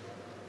Hvala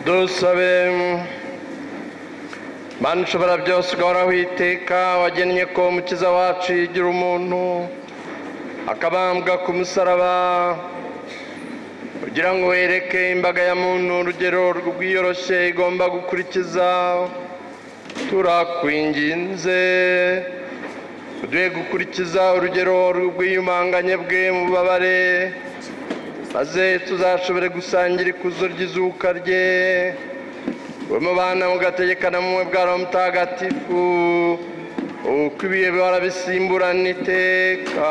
dusabe mana ushobora byose ugahoraho iteka wagennye ko umukiza wacu yigira umuntu akabambwa ku musaraba kugira ngo wereke imbaga ya muntu urugero rwiyoroshye igomba gukurikiza turakwinginze uduhe gukurikiza urugero rw'iyumanganye bwe mu bubabare maze tuzashobore gusangira ikuzo ry'izuka rye we mubana mugategekana mumwe bwaro mutagatifu uko ibihe bihora bisimburana iteka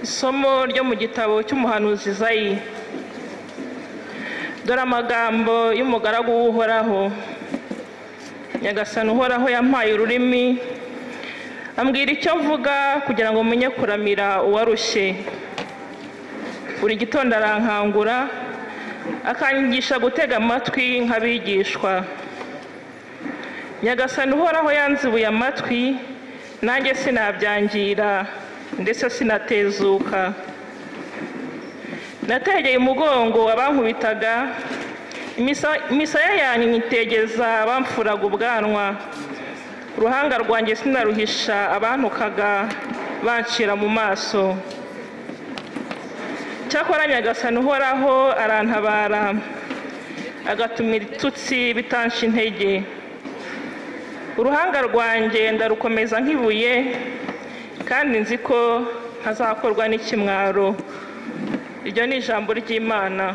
isomo ryo mu gitabo cy'umuhanuzi zayi dore amagambo y'umugaragu w'uhoraho nyagasani uhoraho yampaye ururimi ambwira icyo mvuga kugira ngo menye kuramira uwarushye buri gitondo arankangura akanyigisha gutega amatwi nk'abigishwa nyagasani uhoraho yanzibuye amatwi nanjye sinabyangira ndetse sinatezuka nategeye umugongo abankubitaga imisaya yanyu nyitegeza abamfuraga ubwanwa uruhanga rwanjye sinaruhisha abantukaga bancira mu maso cyakora nyagasani uhoraho arantabara agatuma ibitutsi bitanshi intege uruhanga rwanjye ndarukomeza nk'ibuye kandi nzi ko ntazakorwa n'ikimwaro iryo ni ijambo ry'imana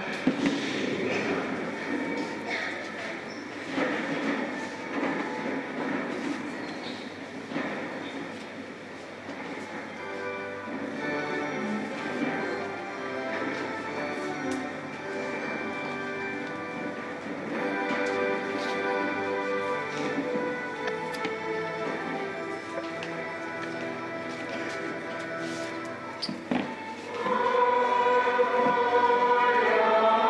Alleluia.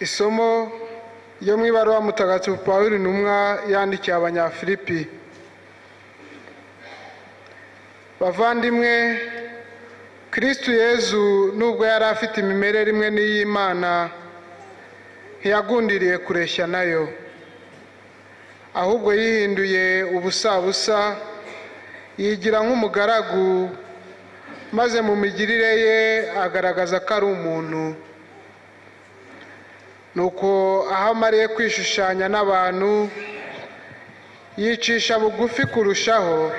isomo ryo mu ibaruwa mutagatifu pawulo intumwa yandikiye abanyafilipi bavandimwe kristu yezu nubwo yari afite imimerere imwe n'iy'imana ntiyagundiriye kureshya nayo ahubwo yihinduye ubusabusa yigira nk'umugaragu maze mu migirire ye agaragaza ko ari umuntu nuko aho amariye kwishushanya n'abantu yicisha bugufi kurushaho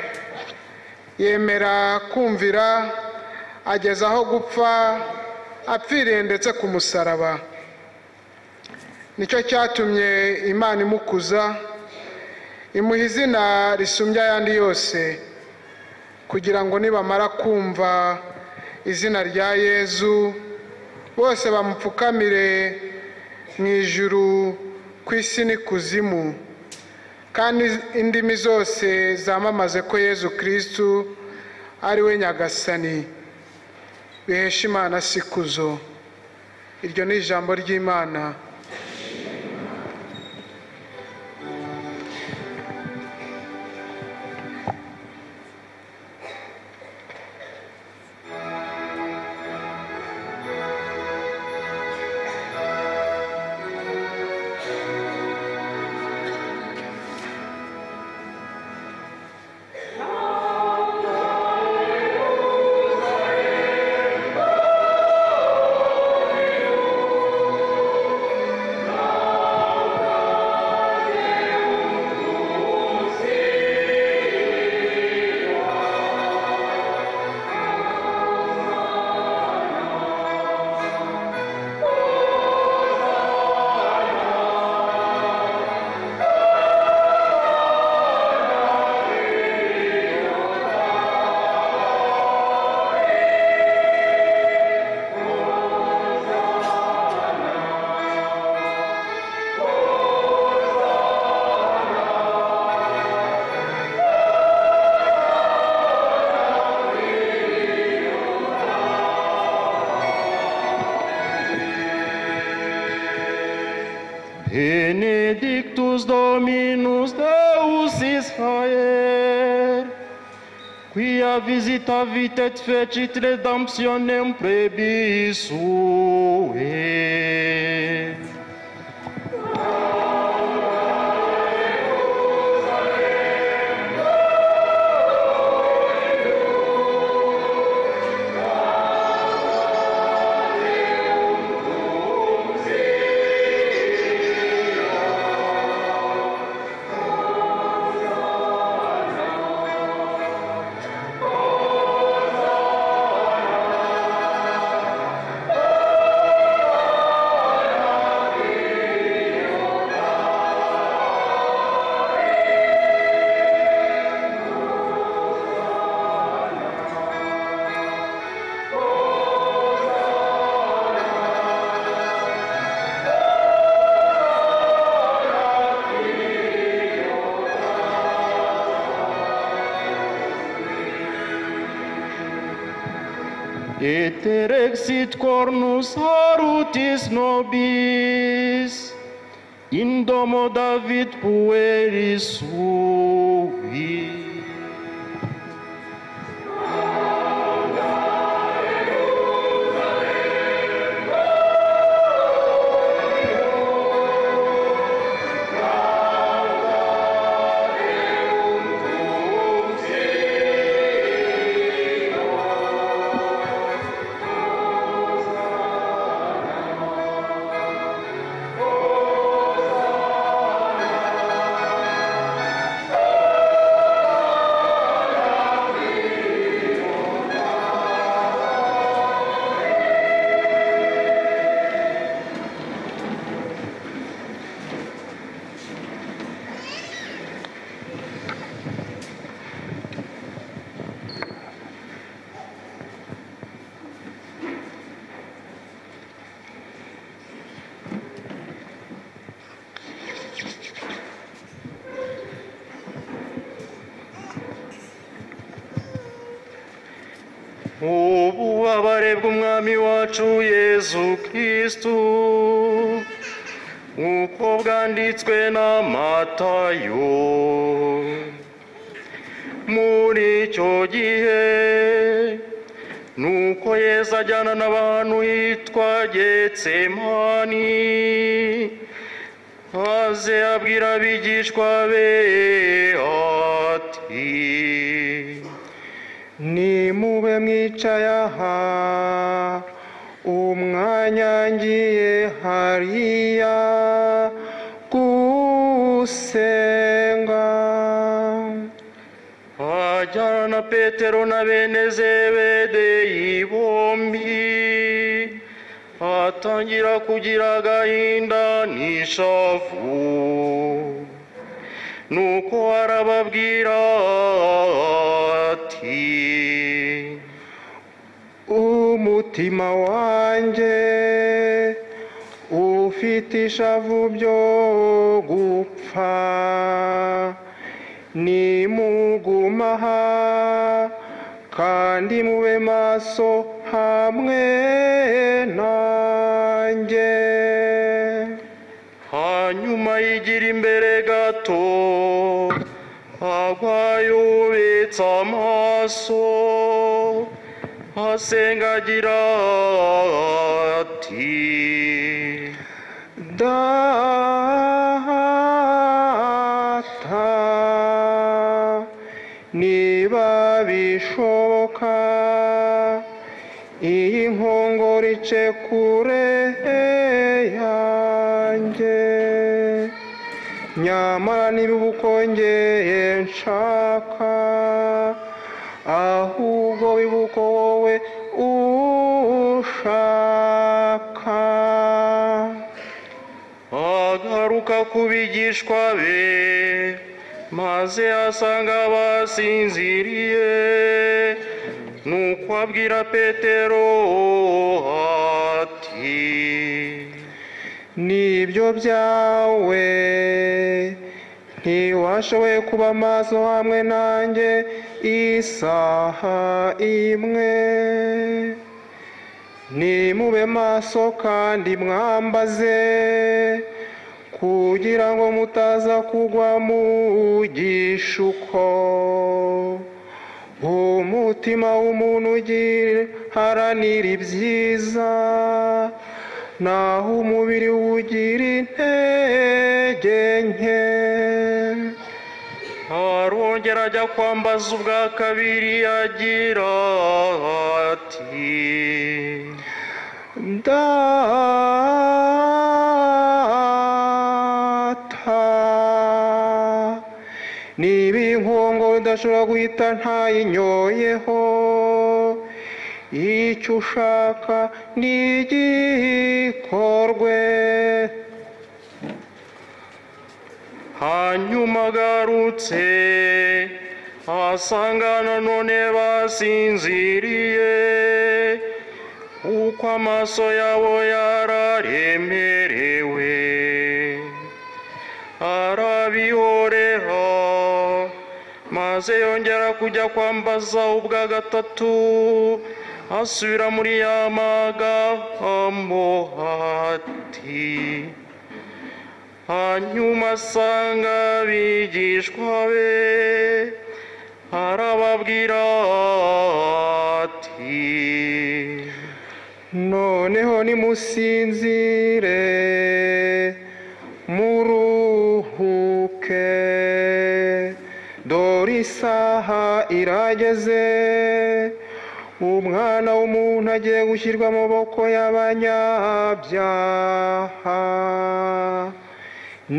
yemera kumvira ageza aho gupfa apfiriye ndetse ku musaraba nicyo cyatumye imana imukuza imuha izina risumbya ayandi yose kugira ngo nibamara kumva izina rya yezu bose bamupfukamire mu ijuru ku isi n'ikuzimu kandi indimi zose zamamaze ko yezu kirisitu ari we nyagasani bihesha imana sikuzo iryo ni ijambo ry'imana Benedictus Dominus Deus Israel, quia visitavit et fecit redemptionem prebis suae. Et erexit cornus harutis nobis, in domo David pueris sui. ububabare bw'umwami wacu yezu kristu nk'uko bwanditswe n'amatayo muri icyo gihe nuko yesu ajyana n'abantu hitwa getsemani maze abwira abigishwa be ati nimube mwicaye aha umwanya ngiye hariya gusenga ajyana na petero na bene zebedeyi bombi atangira kugira agahinda n'ishavu nuko arababwira ati umutima wanjye ufite ishavu byo gupfa nimuguma aha kandi mube maso hamwe nanjye hanyuma yigira imbere gato agwa yubitse amaso asenga agira ati data niba bishoboka iyi nkongoro ice kure yanjye nyamara niba uba ukongeye nshaka ahubwo wibuko wowe ushaka agaruka ku bigishwa be maze asanga basinziriye nuko abwira petero ati n'ibyo byawe ntiwashoboye kuba maso hamwe nanjye isaha imwe nimube maso kandi mwambaze kugira ngo mutaza kugwa mu gishuko umutima w'umuntu ugiharanira ibyiza naho umubiri ugira intege nke arongera ajya kwambaza ubwa kabiri agira ati data niba inkongo udashobora guhita ntayinyoyeho icyo ushaka ntigikorwe hanyuma agarutse asanga nanone basinziriye uko amaso yabo yararemerewe arabihorera maze yongera kujya kwambaza ubwa gatatu asubira muri ya magambo ati hanyuma asanga abigishwa be arababwira ati noneho nimusinzire muruhuke dore isaha irageze umwana w'umuntu agiye gushyirwa mu maboko y'abanyabyaha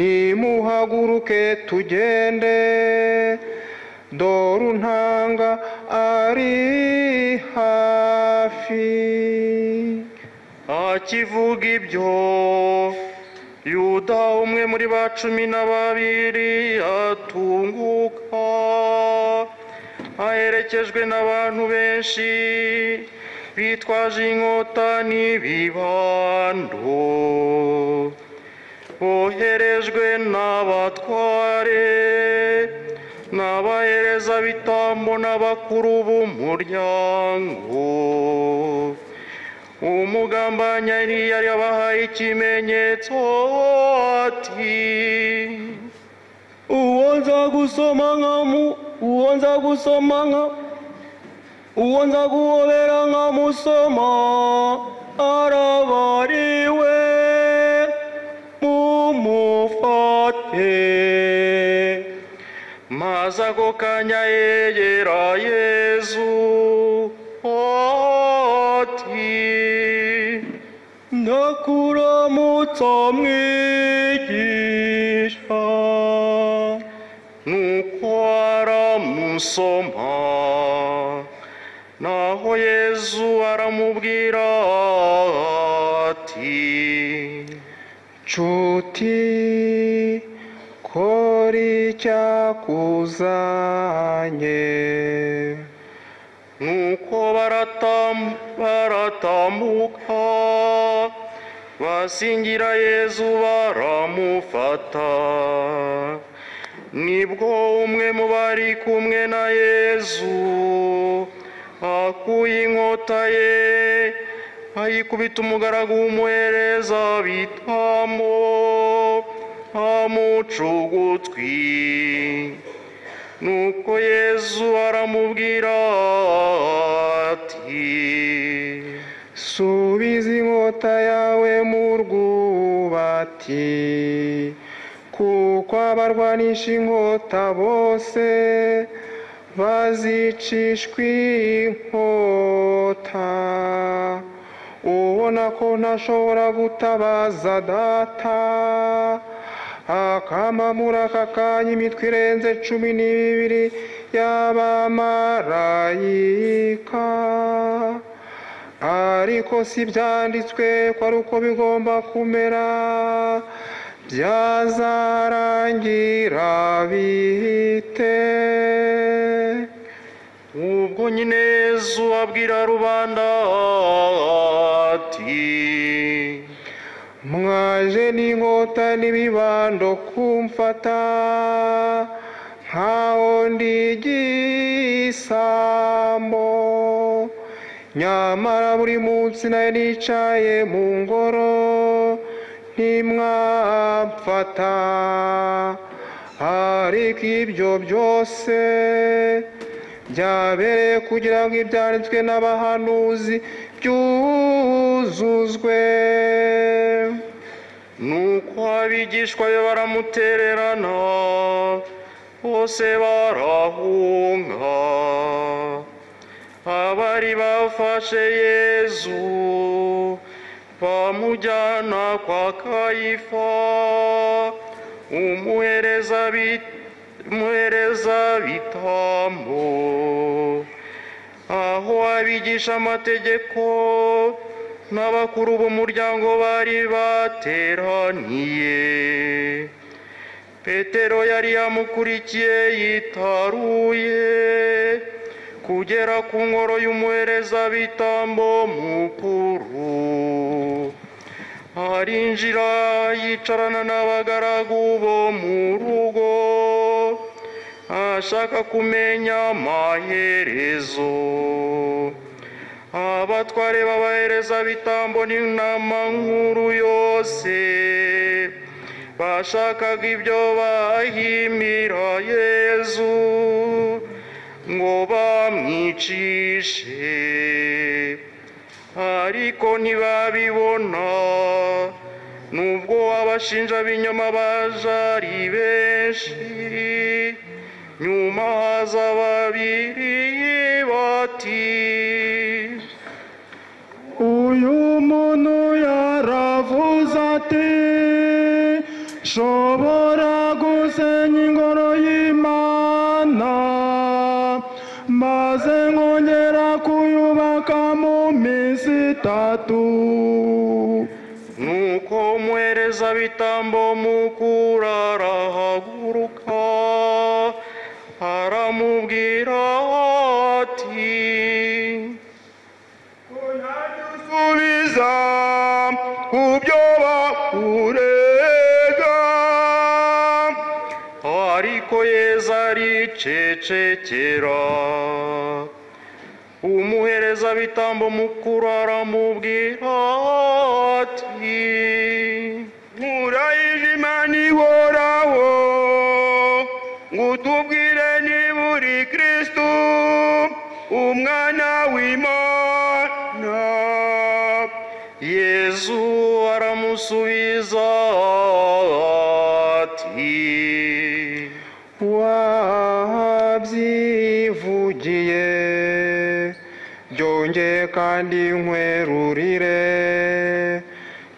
nimuhaguruke tugende dore untanga ari hafi akivuga ibyo yuda umwe muri ba cumi na babiri atunguka aherekejwe n'abantu benshi bitwaje inkota n'ibibando boherejwe n'abatware n'abahereza bitambo n'abakuru b'umuryango umugambanyi yari yabahaye ikimenyetso ati uwo nza gusoma nkamu uwo nza gusoma nka uwo nza guhobera nkamusoma arabariwe mumufate maze ako kanya yegera yezu ati ndakuramutsa mwigisha nuko aramusoma naho yezu aramubwira ati nshuti kora icyakuzanye nuko baratam- baratambuka basingira yezu baramufata nibwo umwe mu bari kumwe na yezu akuye inkota ye ayikubita umugaragu w'umuhereza bitamo amuca ugutwi nuko yezu aramubwira ati subiza inkota yawe mu rwubati kuko abarwanisha inkota bose bazicishwa inkota ubona ko ntashobora gutabaza data akamamura aka kanya imitwe irenze cumi n'ibiri y'abamarayika ariko si byanditswe ko ari uko bigomba kumera byazarangira bite ubwo nyine yezu abwira rubanda ati mwaje n'inkota n'ibibando kumfata nkaho ndi igisambo nyamara buri munsi nayo nicaye mu ngoro ntimwamfata ariko ibyo byose byabereye kugira ngo ibyanditswe n'abahanuzi byuzuzwe nuko abigishwa be baramutererana bose barahunga abari bafashe yezu bamujyana kwa kayifa umuhereza bit- umuhereza bitambo aho abigisha amategeko n'abakuru b'umuryango bari bateraniye petero yari yamukurikiye yitaruye kugera ku ngoro y'umuherezabitambo mukuru arinjira yicarana n'abagaragu bo mu rugo ashaka kumenya amaherezo abatware b'abaherezabitambo n'inama nkuru yose bashakaga ibyo bahimira yezu ngo bamwicishe ariko ntibabibona nubwo abashinja b'inyuma baje ari benshi nyuma haza babiri bati uyu muntu yaravuze ati nshobora gusenya ingoro y'imana maze nkongera kuyubaka mu minsi itatu nuko umuherezabitambo mukuru arahaguruka aramubwira ati usubiza ku byo bakurega ariko yezu aricecekera umuhereza bitambo mukuru aramubwira ati murayije imana ihoraho ngo utubwire niba uri kristo umwana w'imana yezu aramusubiza ati wabyivugiye byongeye kandi nkwerurire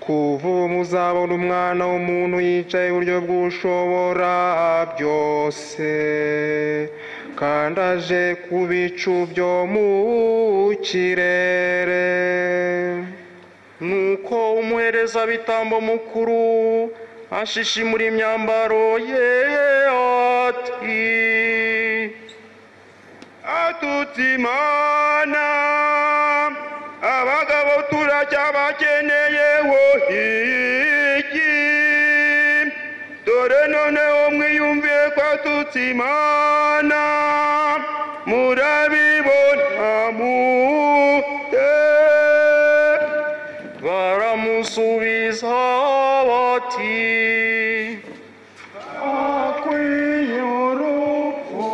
kuva ubu uzabona umwana w'umuntu yicaye iburyo bw'ushobora byose kandi aje ku bicu byo mu kirere nuko umuherezabitambo mukuru ashishimura imyambaro ye ati atutse imana abagabo turacyabakeneye iki dore noneho mwiyumviye ko atutse imana murabibona mute baramusubiza bati akwiye urupfu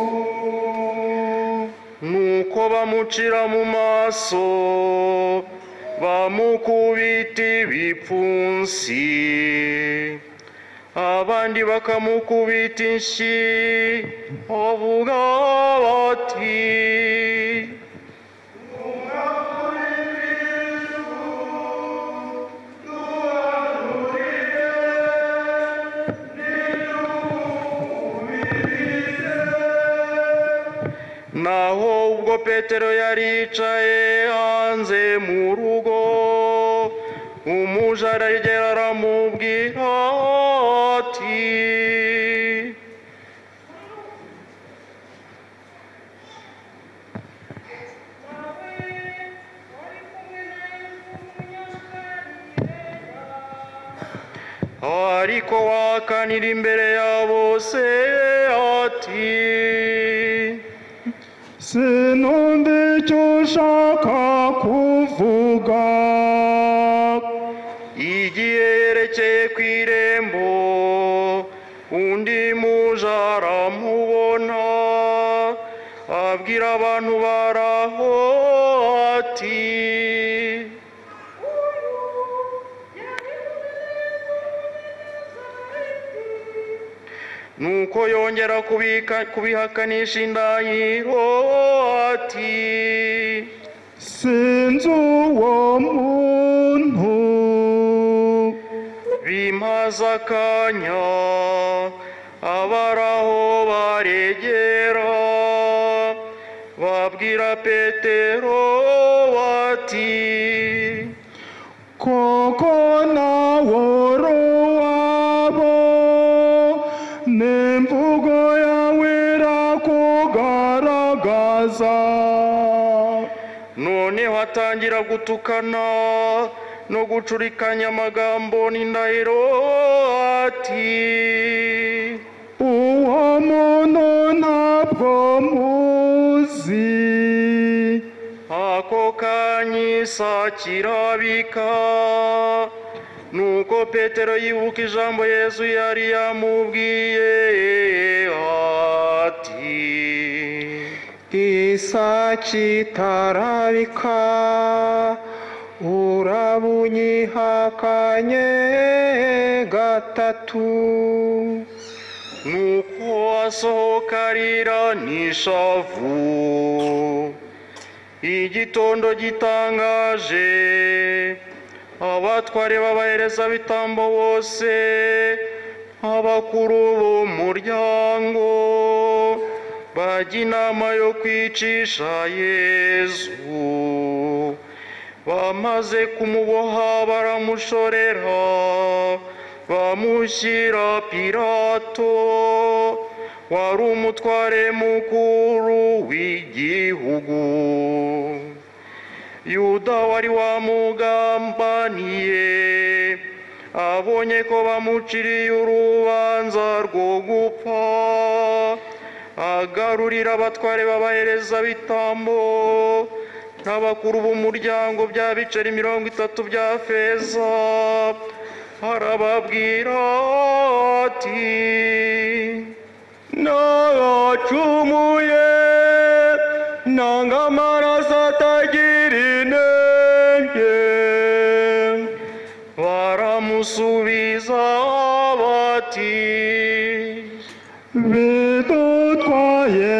nuko bamucira mu maso bamukubita ibipfunsi abandi bakamukubita inshyi bavuga bati naho ubwo petero yari yicaye hanze mu rugo umuja aragera aramubwira ati ariko wakanira imbere ya bose ati sinumva icyo ushaka kuvuga igihe yerekeye ku irembo undi muja aramubona abwira abantu baraho ati nuko yongera kubika kubihakanisha indahiro ati sinzi uwo muntu bimaze akanya abaraho baregera babwira petero bati koko nawe uri uwabo n'imvugo yawe irakugaragaza noneho atangira gutukana no gucurikanya amagambo n'indahiro ati uwo muntu ntabwo muzi ako kanya isaki irabika nuko petero yibuka ijambo yezu yari yamubwiye ati isaki itarabika urabunyihakanye gatatu nuko asohoka arira n'ishavu igitondo gitangaje abatware b'abaherezabitambo bose abakuru b'umuryango bajya inama yo kwicisha yezu bamaze kumuboha baramushorera bamushyira pirato wari umutware mukuru w'igihugu yuda wari wamugambaniye abonye ko bamuciriye urubanza rwo gupfa agarurira abatware b'abaherezabitambo n'abakuru b'umuryango bya biceri mirongo itatu bya feza arababwira ati naracumuye nanga amaraso atagira inenge baramusubiza bati bidutwaye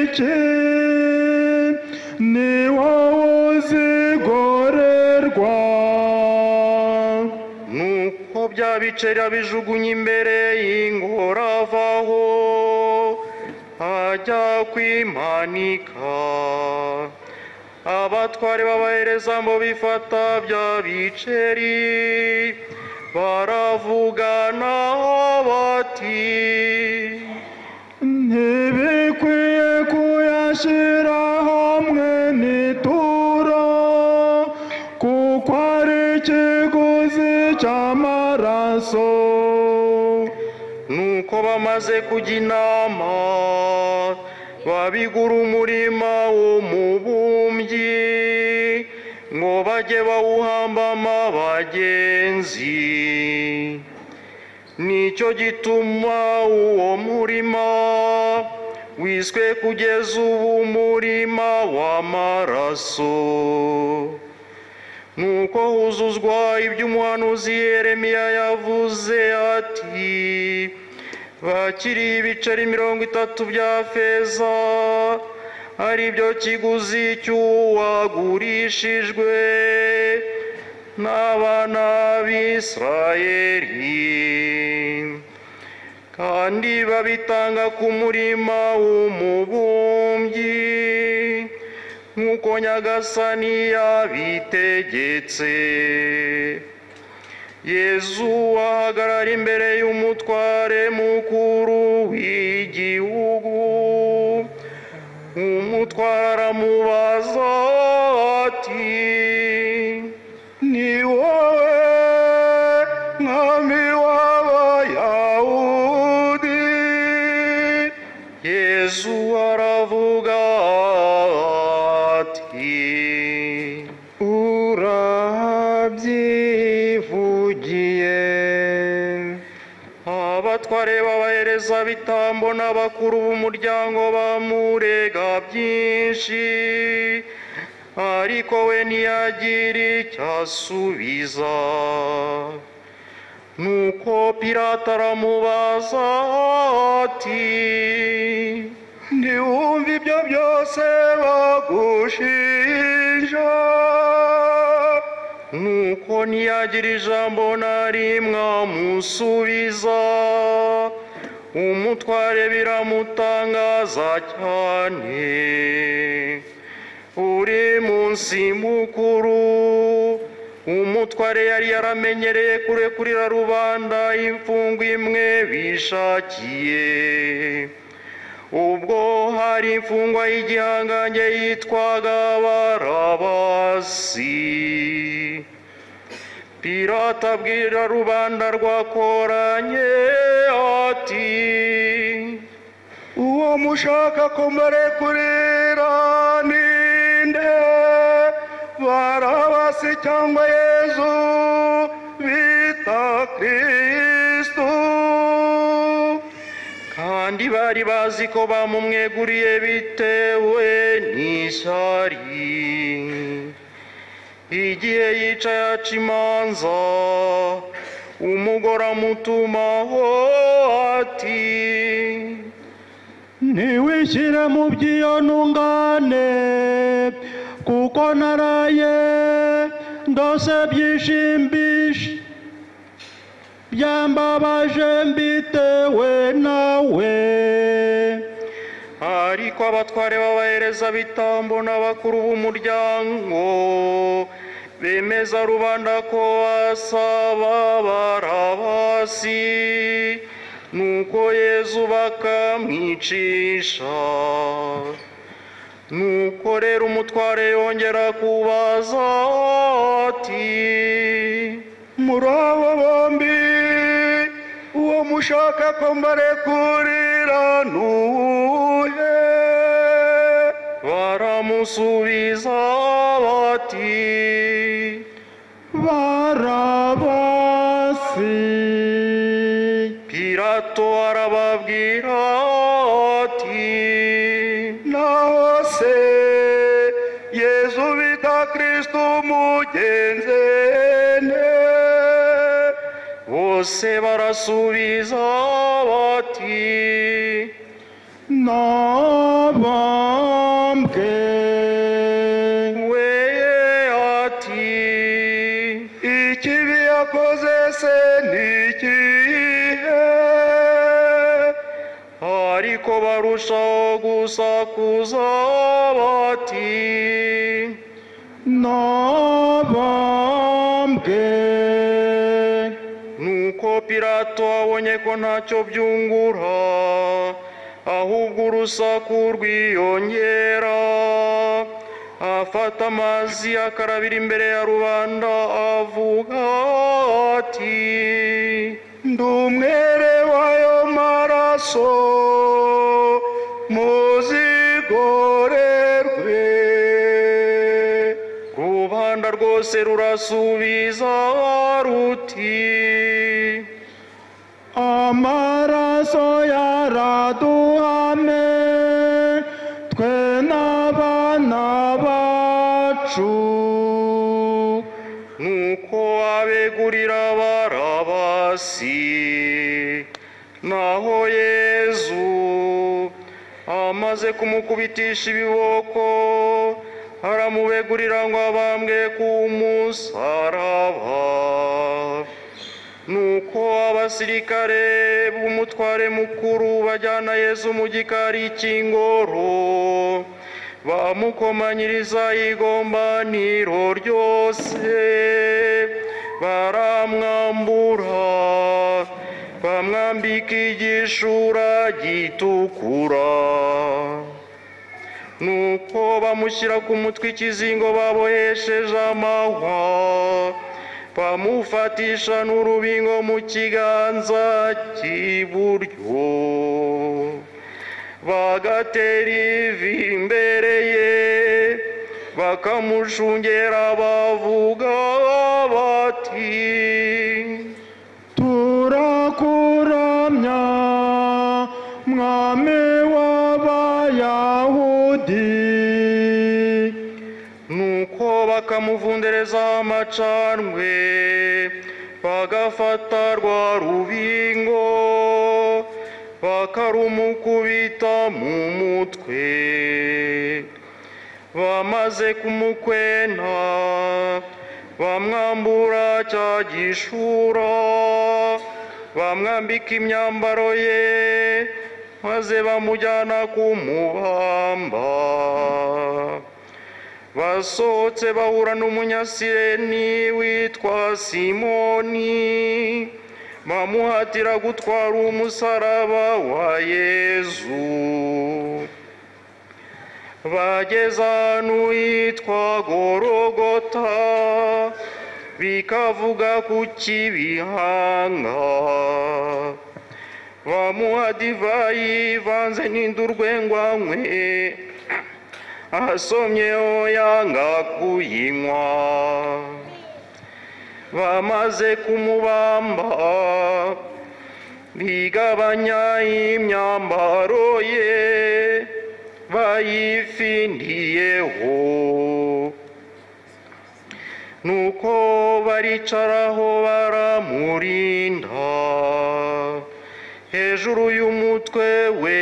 iki ni wowe uzigorerwa nuko bya biceri abijugunye imbere y'ingoro avaho ajya kwimanika abatware b'abahereza ngo bifata bya biceri baravugana bati ntibikwiye kuyashyira hamwe n'ituro kuko ari ikiguzi cy'amaraso nuko bamaze kujya inama babigura umurima w'umubumbyi ngo bajye bawuhambamo abagenzi nicyo gituma uwo murima wiswe kugeza ubu umurima w'amaraso nuko huzuzwa iby'umuhanuzi yeremiya yavuze ati bakiri ibiceri mirongo itatu bya feza ari byo kiguzi cy'uwagurishijwe n'abana b'isirayeli kandi babitanga ku murima w'umubumbyi nk'uko nyagasani yabitegetse yezu ahagarara imbere y'umutware mukuru w'igihugu umutware aramubaza ati ni wowe mwami w'abayahudi yezu aravuga ati urabyivugiye abatware b'abahereza bitambo n'abakuru b'umuryango bamurega byinshi ariko we ntiyagira icyo asubiza nuko pirata aramubaza ati ntiwumve ibyo byose bagushinja nuko ntiyagira ijambo na rimwe amusubiza umutware biramutangaza cyane uri munsi mukuru umutware yari yaramenyereye kurekurira rubanda imfungwa imwe bishakiye ubwo hari imfungwa y'igihangange yitwaga barabasi pirata abwira rubanda rwakoranye ati uwo mushaka kumurekurira ninde barabasi cyangwa yezu bita kristo kandi bari bazi ko bamumweguriye bitewe n'ishyari igihe yicaye aca imanza umugore amutumaho ati ntiwishyire mu by'iyo ntungane kuko naraye ndose byishimbisha byambabaje mbitewe nawe ariko abatware b'abahereza bitambo n'abakuru b'umuryango bemeza rubanda ko asaba barabasi nuko yezu bakamwicisha nuko rero umutware yongera kubaza ati muri abo bombi uwo mushaka ko mbarekurira nuwuhe baramu baramusubiza bati barabasi Pirato arababwira ati naho se Yesu bita Kristo umugenzene bose barasubiza bati nabambwe weye ati ikibi yakoze se ni ikihe ariko barushaho gusakuza bati nabambwe nuko pirato abonye ko ntacyo byungura ahubwo urusaku rwiyongera afata amazi akarabira imbere ya rubanda avuga ati ndi umwere w'ayo maraso muzigorerwe rubanda rwose rurasubiza ruti amaraso yaraduhame twe n'abana bacu nuko abegurira barabasi naho yezu amaze kumukubitisha ibiboko aramubegurira ngo abambwe ku musaraba nuko abasirikare b'umutware mukuru bajyana yezu mu gikari cy'ingoro bamukomanyiriza igombaniro ryose baramwambura bamwambika igishura gitukura nuko bamushyira ku mutwe ikizingo babohesheje amahwa bamufatisha n'urubingo mu kiganza cy'iburyo bagatera ivi imbere ye bakamushungera bavuga bati turakuramya mwami w'abayahudi nuko bakamuvundereza amacanwe bagafata rwa rubingo bakarumukubita mu mutwe bamaze kumukwena bamwambura cya gishura bamwambika imyambaro ye maze bamujyana kumubamba basohotse bahura n'umunyasireni witwa simoni bamuhatira gutwara umusaraba wa yezu bageze ahantu hitwa gorogota bikavuga ku kibihanga bamuha divayi ivanze n'indurwengwanywe asomyeho yanga kuyinywa bamaze kumubamba bigabanya imyambaro ye bayifindiyeho nuko baricaraho baramurinda hejuru y'umutwe we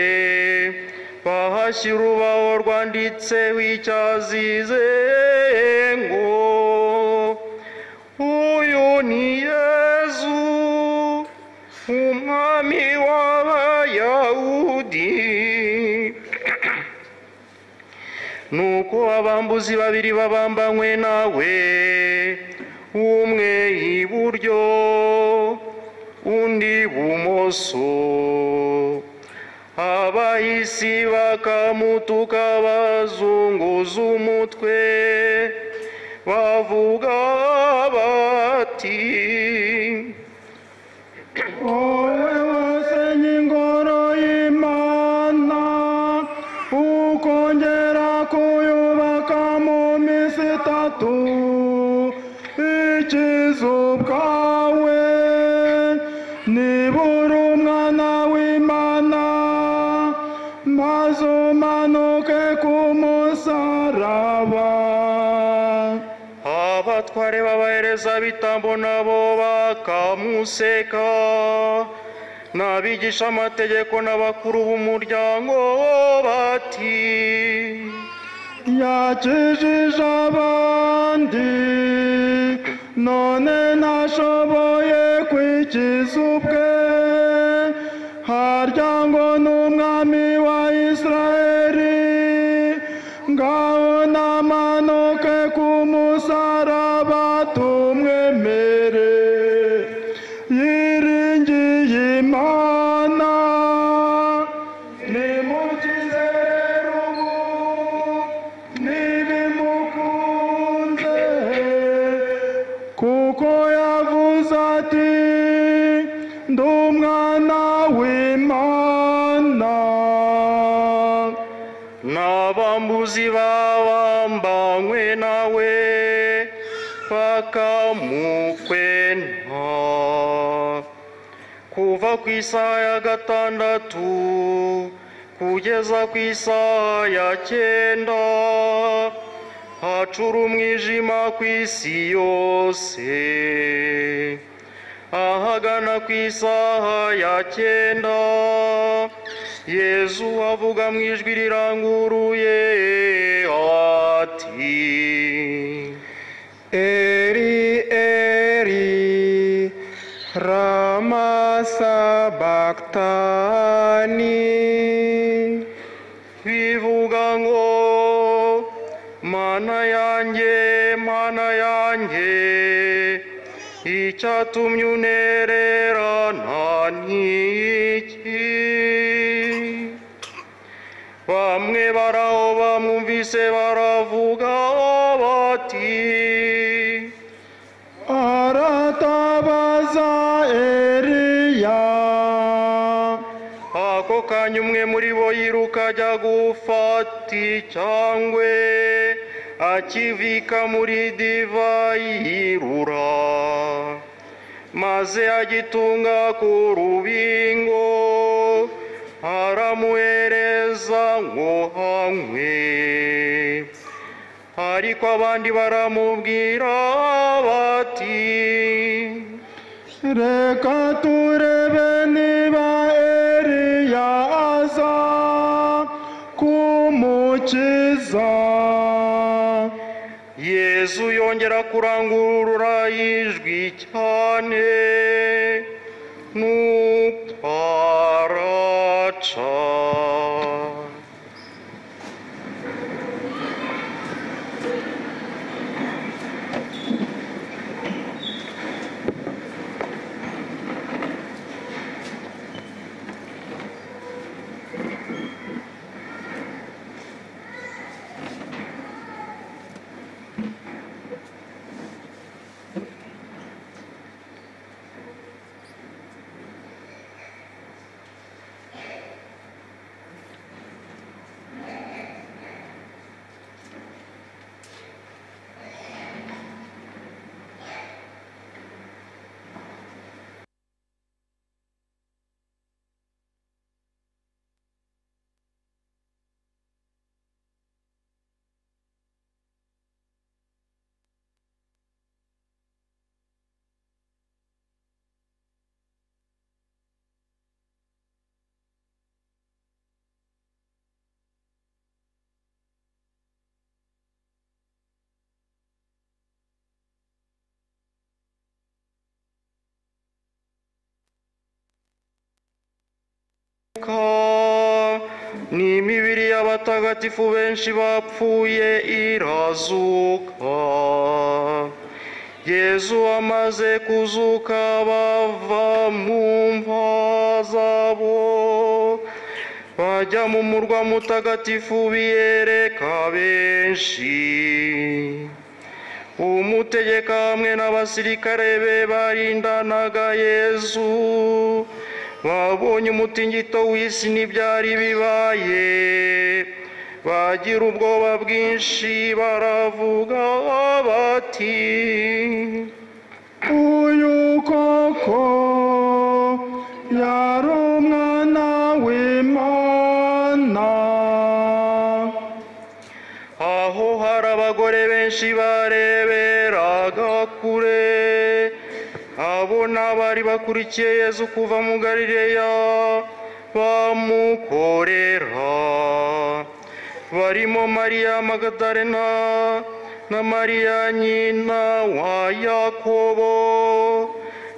bahashyira urubaho rwanditseho icyazize ngo uyu ni yezu umwami w'abayahudi nuko abambuzi babiri babambanywe nawe umwe iburyo undi bumoso abahisi bakamutuka bazunguza umutwe bavuga bati wowe wasenye ingoro y'imana ukongera kuyubaka nibura umwana w'imana maze umanuke ku musaraba abatware b'abaherezabitambo nabo bakamuseka n'abigisha amategeko n'abakuru b'umuryango bati yakijije abandi none ntashoboye kwikiza ubwe harya ngo n'umwami wa isirayeli ngaho namanuke ku musaraba tumwemere yiringiye imana nimukize rero ubu nibimukunze kuko yavuze ati ndi umwana w'imana n'abambuzi babambanywe nawe bakamukwena kuva ku isaha ya gatandatu kugeza ku isaha ya cyenda hacura umwijima ku isi yose ahagana ku isaha ya cyenda yezu avuga mu ijwi riranguruye ati Eri, Eri, Rama Sabachthani. bivuga ngo mana yanjye mana yanjye icyatumye unererana ni iki bamwe baraho bamwumvise baravuga bati aratabaza eriya ako kanya umwe muri bo yiruka ajya gufata icyangwe akivika muri divayi yirura maze agitunga ku rubingo aramuhereza ngo hanywe ariko abandi baramubwira bati reka turebe niba eriya aza kumukiza yezu yongera kurangurura ijwi cyane n'utwaraca ni imibiri y'abatagatifu benshi bapfuye irazuka yezu amaze kuzuka bava mu mva zabo bajya mu murwa mutagatifu biyereka benshi umutegeka hamwe n'abasirikare be barindanaga yezu babonye umutingito w'isi n'ibyari bibaye bagira ubwoba bwinshi baravuga bati uyu koko benshi bareberaga kure abo ni abari bakurikiye yezu kuva mu galileya bamukorera barimo mariya magadarena na mariya nyina wa yakobo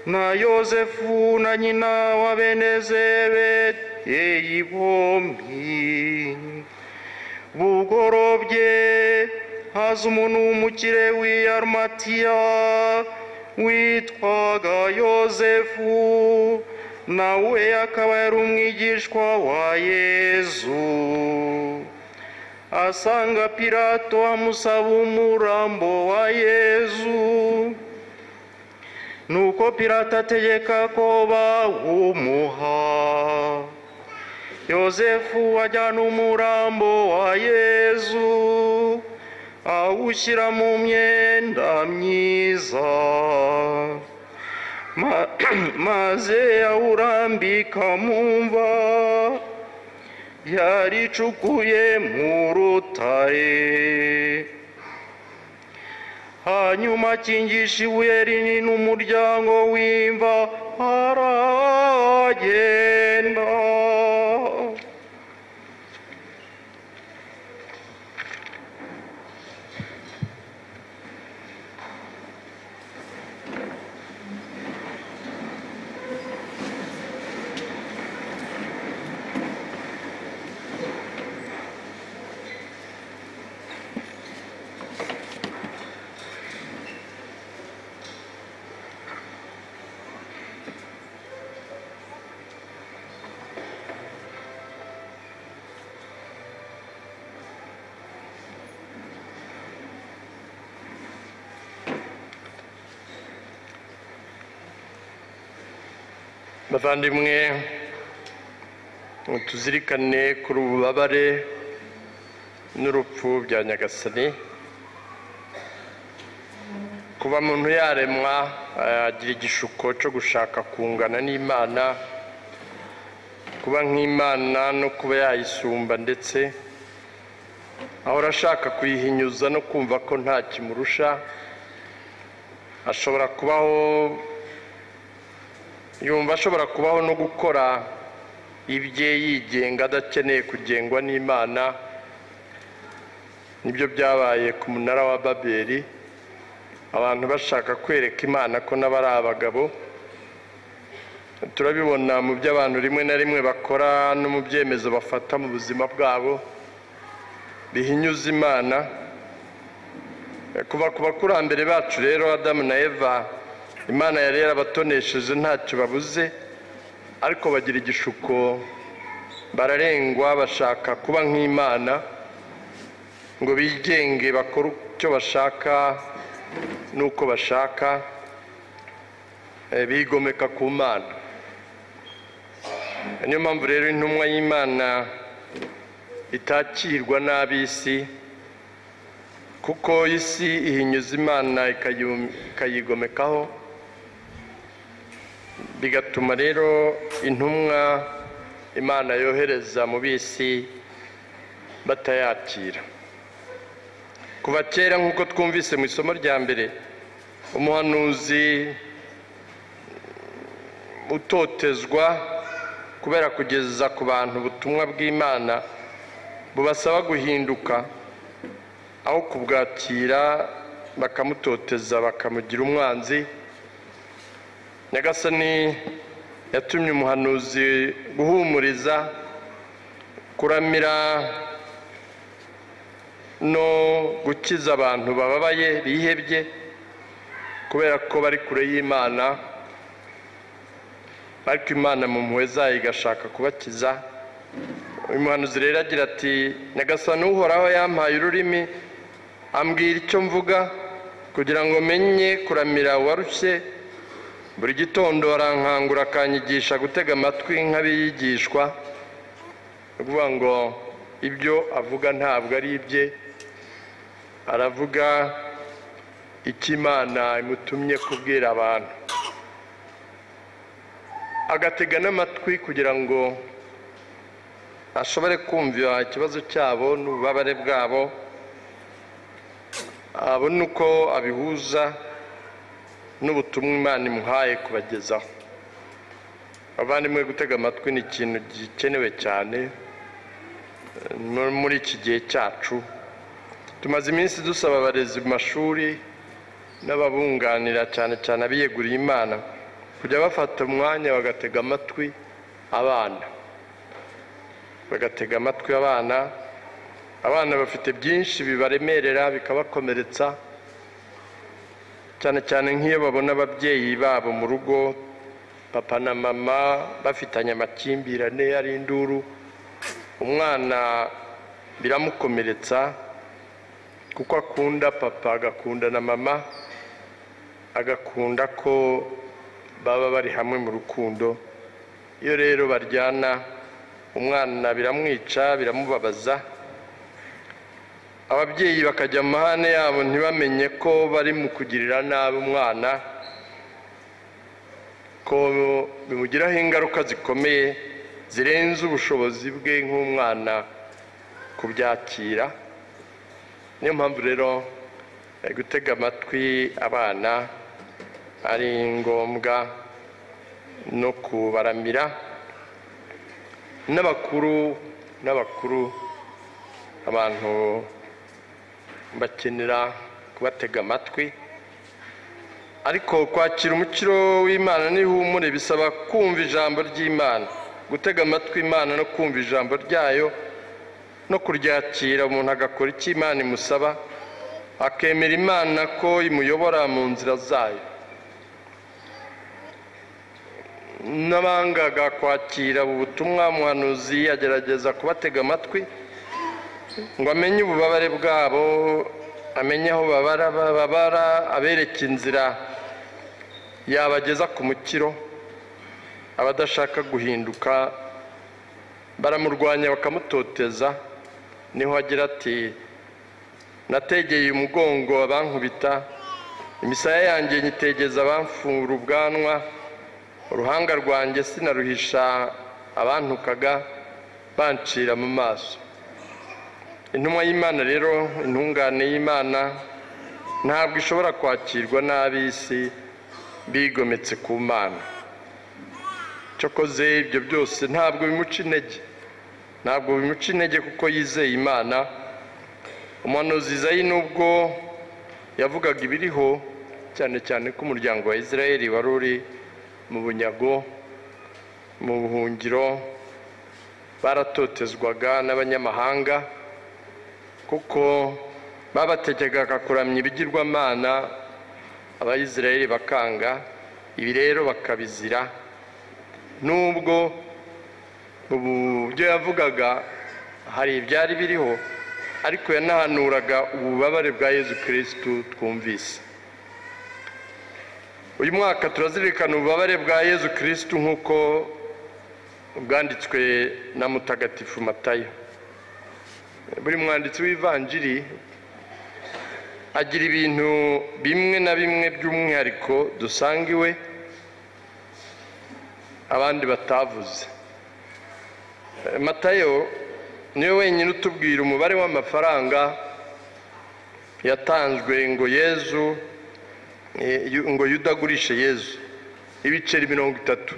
na yosefu na nyina wa bene zebedeyi bombi bugorobye haza umuntu w'umukire w'i arumatiya witwaga yosefu nawe akaba yari umwigishwa wa yezu asanga pirato amusaba umurambo wa yezu nuko pirato ategeka ko bawumuha yosefu ajyana umurambo wa yezu awushyira mu myenda myiza Ma- maze awurambika mu mva yaricukuye mu rutare hanyuma akingisha ibuye rinini umuryango w'imva aragenda bavandimwe tuzirikane kuri ububabare n'urupfu bya nyagasani kuba muntu yaremwa agira igishuko cyo gushaka kungana n'imana kuba nk'imana no kuba yayisumba ndetse ahora ashaka kuyihinyuza no kumva ko nta kimurusha ashobora kubaho yumva ashobora kubaho no gukora ibye yigenga adakeneye kugengwa n'imana nibyo byabaye ku munara wa babeli abantu bashaka kwereka imana ko nabo ari abagabo turabibona mu byo abantu rimwe na rimwe bakora no mu byemezo bafata mu buzima bwabo bihinyuza imana kuva ku bakurambere bacu rero adamu na eva imana yari yarabatonesheje ntacyo babuze ariko bagira igishuko bararengwa bashaka kuba nk'imana ngo bigenge bakore icyo bashaka n'uko bashaka eh, bigomeka ku mana niyo mpamvu rero intumwa y'imana itakirwa n'ab'isi kuko isi ihinyuza imana ikayu- ikayigomekaho bigatuma rero intumwa imana yohereza mu bisi batayakira kuva kera nk'uko twumvise mu isomo rya mbere umuhanuzi utotezwa kubera kugeza ku bantu ubutumwa bw'imana bubasaba guhinduka aho kubwakira bakamutoteza bakamugira umwanzi nyagasani yatumye umuhanuzi guhumuriza kuramira no gukiza abantu bababaye bihebye kubera ko bari kure y'imana ariko imana mu mpuhwe zayo igashaka kubakiza uyu muhanuzi rero agira ati nyagasani uhoraho yampaye ururimi ambwira icyo mvuga kugira ngo menye kuramira uwarushye buri gitondo barankangura akanyigisha gutega amatwi nk'abigishwa ni ukuvuga ngo ibyo avuga ntabwo ari ibye aravuga icyo imana imutumye kubwira abantu agatega n'amatwi kugira ngo ashobore kumva ikibazo cyabo n'ububabare bwabo abone uko abihuza n'ubutumwa imana imuhaye kubagezaho abavandimwe gutega amatwi ni ikintu gikenewe cyane eh, muri- muri iki gihe cyacu tumaze iminsi dusaba abarezi mu mashuri n'ababunganira cyane cyane abiyeguriye imana kujya bafata umwanya bagatega amatwi abana bagatega amatwi abana abana bafite byinshi bibaremerera bikabakomeretsa cyane cyane nk'iyo babona ababyeyi babo mu rugo papa na mama bafitanye amakimbirane ari induru umwana biramukomeretsa kuko akunda papa agakunda na mama agakunda ko baba bari hamwe mu rukundo iyo rero baryana umwana biramwica biramubabaza ababyeyi bakajya mu mahane yabo ntibamenye ko bari mu kugirira nabi umwana ko bimugiraho ingaruka zikomeye zirenze ubushobozi bwe nk'umwana kubyakira niyo mpamvu rero eh, gutega amatwi abana ari ngombwa no kubaramira n'abakuru n'abakuru abantu bakenera kubatega amatwi ariko kwakira umukiro w'imana n'ihumure bisaba kumva ijambo ry'imana gutega amatwi imana no kumva ijambo ryayo no kuryakira umuntu agakora icyo imana imusaba akemera imana ko imuyobora mu nzira zayo n'abangaga kwakira ubu butumwa umuhanuzi agerageza kubatega amatwi ngo amenye ububabare bwabo amenye aho babara bababara abereke inzira yabageza ku mukiro abadashaka guhinduka baramurwanya bakamutoteza niho agira ati nategeye umugongo abankubita imisaya yanjye nyitegeza abamfura ubwanwa uruhanga rwanjye sinaruhisha abantukaga bancira mu maso intumwa y'imana rero intungane y'imana ntabwo ishobora kwakirwa n'ab'isi bigometse ku mana cyokoze ibyo byose ntabwo bimuca intege ntabwo bimuca intege kuko yizeye imana umuhanuzi izayi nubwo yavugaga ibiriho cyane cyane ko umuryango wa israel wari uri mu bunyago mu buhungiro baratotezwaga n'abanyamahanga kuko babategekaga kuramya ibigirwamana abayisirayeli bakanga ibi rero bakabizira nubwo ubu byo yavugaga hari ibyari biriho ariko yanahanuraga ububabare bwa yezu kirisitu twumvise uyu mwaka turazirikana ububabare bwa yezu kirisitu nk'uko bwanditswe na mutagatifu matayo buri mwanditsi w'ivanjiri agira ibintu bimwe na bimwe by'umwihariko dusanga iwe abandi batavuze Eh, matayo niwe wenyine utubwira umubare w'amafaranga yatanzwe ngo yezu eh, yu- ngo yuda agurishe yezu ibiceri mirongo itatu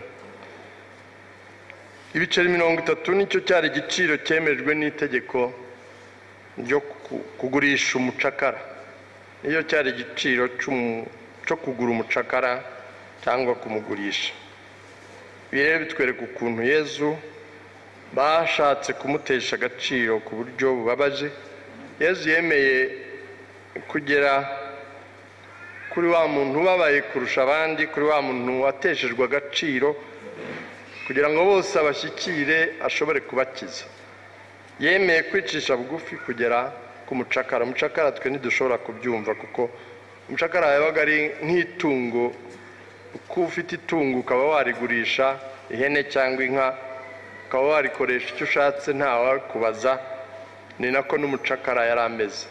ibiceri mirongo itatu nicyo cyari igiciro cyemejwe n'itegeko ryo ku- kugurisha umucakara niyo cyari igiciro cy'umu- cyo kugura umucakara cyangwa kumugurisha ibi rero bitwereka ukuntu yezu bashatse kumutesha agaciro ku buryo bubabaje yezu yemeye kugera kuri wa muntu ubabaye kurusha abandi kuri wa muntu wateshejwe agaciro kugira ngo bose abashyikire ashobore kubakiza yemeye kwicisha bugufi kugera ku mucakara umucakara twe ntidushobora kubyumva kuko umucakara yabaga ari nk'itungo uko ufite itungo ukaba warigurisha ihene cyangwa inka ukaba warikoresha icyo ushatse ntawakubaza ni nako n'umucakara yari ameze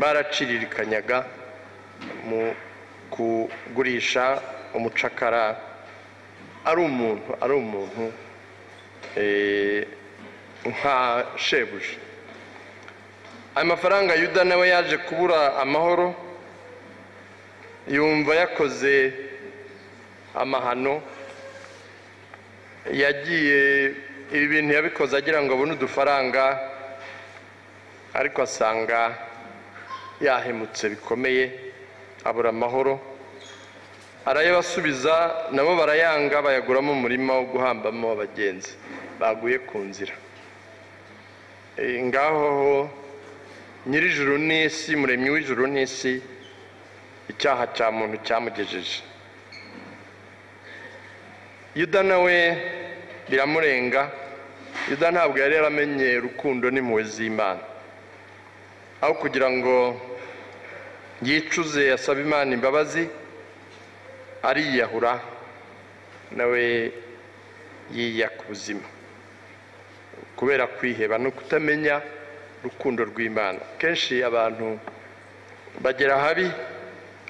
baraciririkanyaga mu kugurisha umucakara ari umuntu ari umuntu eh, nka shebuja ayo mafaranga yuda nawe yaje kubura amahoro yumva yakoze amahano yagiye ibi bintu yabikoze agira ngo abone udufaranga ariko asanga yahemutse bikomeye abura amahoro arayabasubiza nabo barayanga bayaguramo umurima wo guhambamo abagenzi baguye ku nzira Eh, ngaho nyirijuru n'isi muremyi w'ijuru n'isi icyaha cya muntu cyamugejeje yuda nawe biramurenga yuda ntabwo yari yaramenye urukundo n'impuhwe z'imana aho kugira ngo yicuze asabe imana imbabazi ariyahura nawe yiya ku buzima kubera kwiheba no kutamenya urukundo rw'imana kenshi abantu bagera habi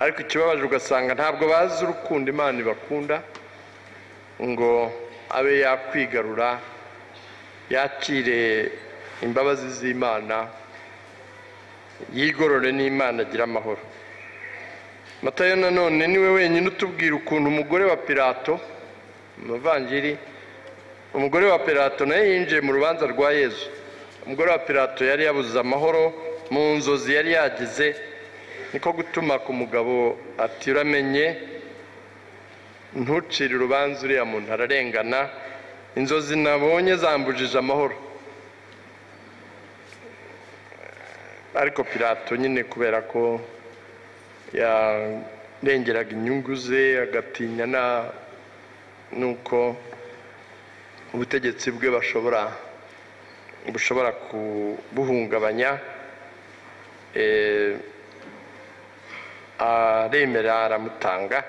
ariko ikibabaje ugasanga ntabwo bazi urukundo imana ibakunda ngo abe yakwigarura yakire imbabazi z'imana yigorore n'imana agira amahoro matayo nanone niwe wenyine utubwira ukuntu umugore wa pirato umuvangiri umugore wa pirato nawe yinjiye mu rubanza rwa yezu umugore wa pirato yari yabuze amahoro mu nzozi yari yagize niko gutuma ku mugabo ati uramenye ntucire urubanza uriya muntu ararengana inzozi nabonye zambujije amahoro ariko pirato nyine kubera ko yarengeraga inyungu ze agatinya na nuko ubutegetsi bwe bashobora bushobora kubuhungabanya eh, aremera aramutanga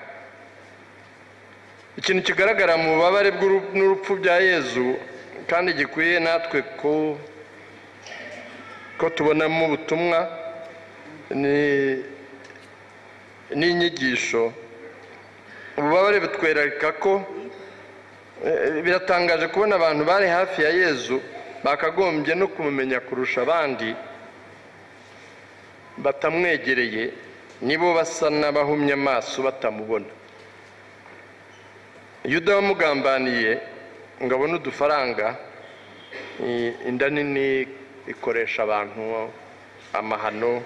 ikintu kigaragara mu bubabare bw'uru- n'urupfu bya yezu kandi gikwiye natwe ko ko tubonamo ubutumwa ni- n'inyigisho ububabare butwereka ko eh, biratangaje kubona abantu bari hafi ya yezu bakagombye no kumumenya kurusha abandi batamwegereye nibo basa n'abahumye amaso batamubona yuda wamugambaniye ngo abone udufaranga i- inda nini ikoresha abantu amahano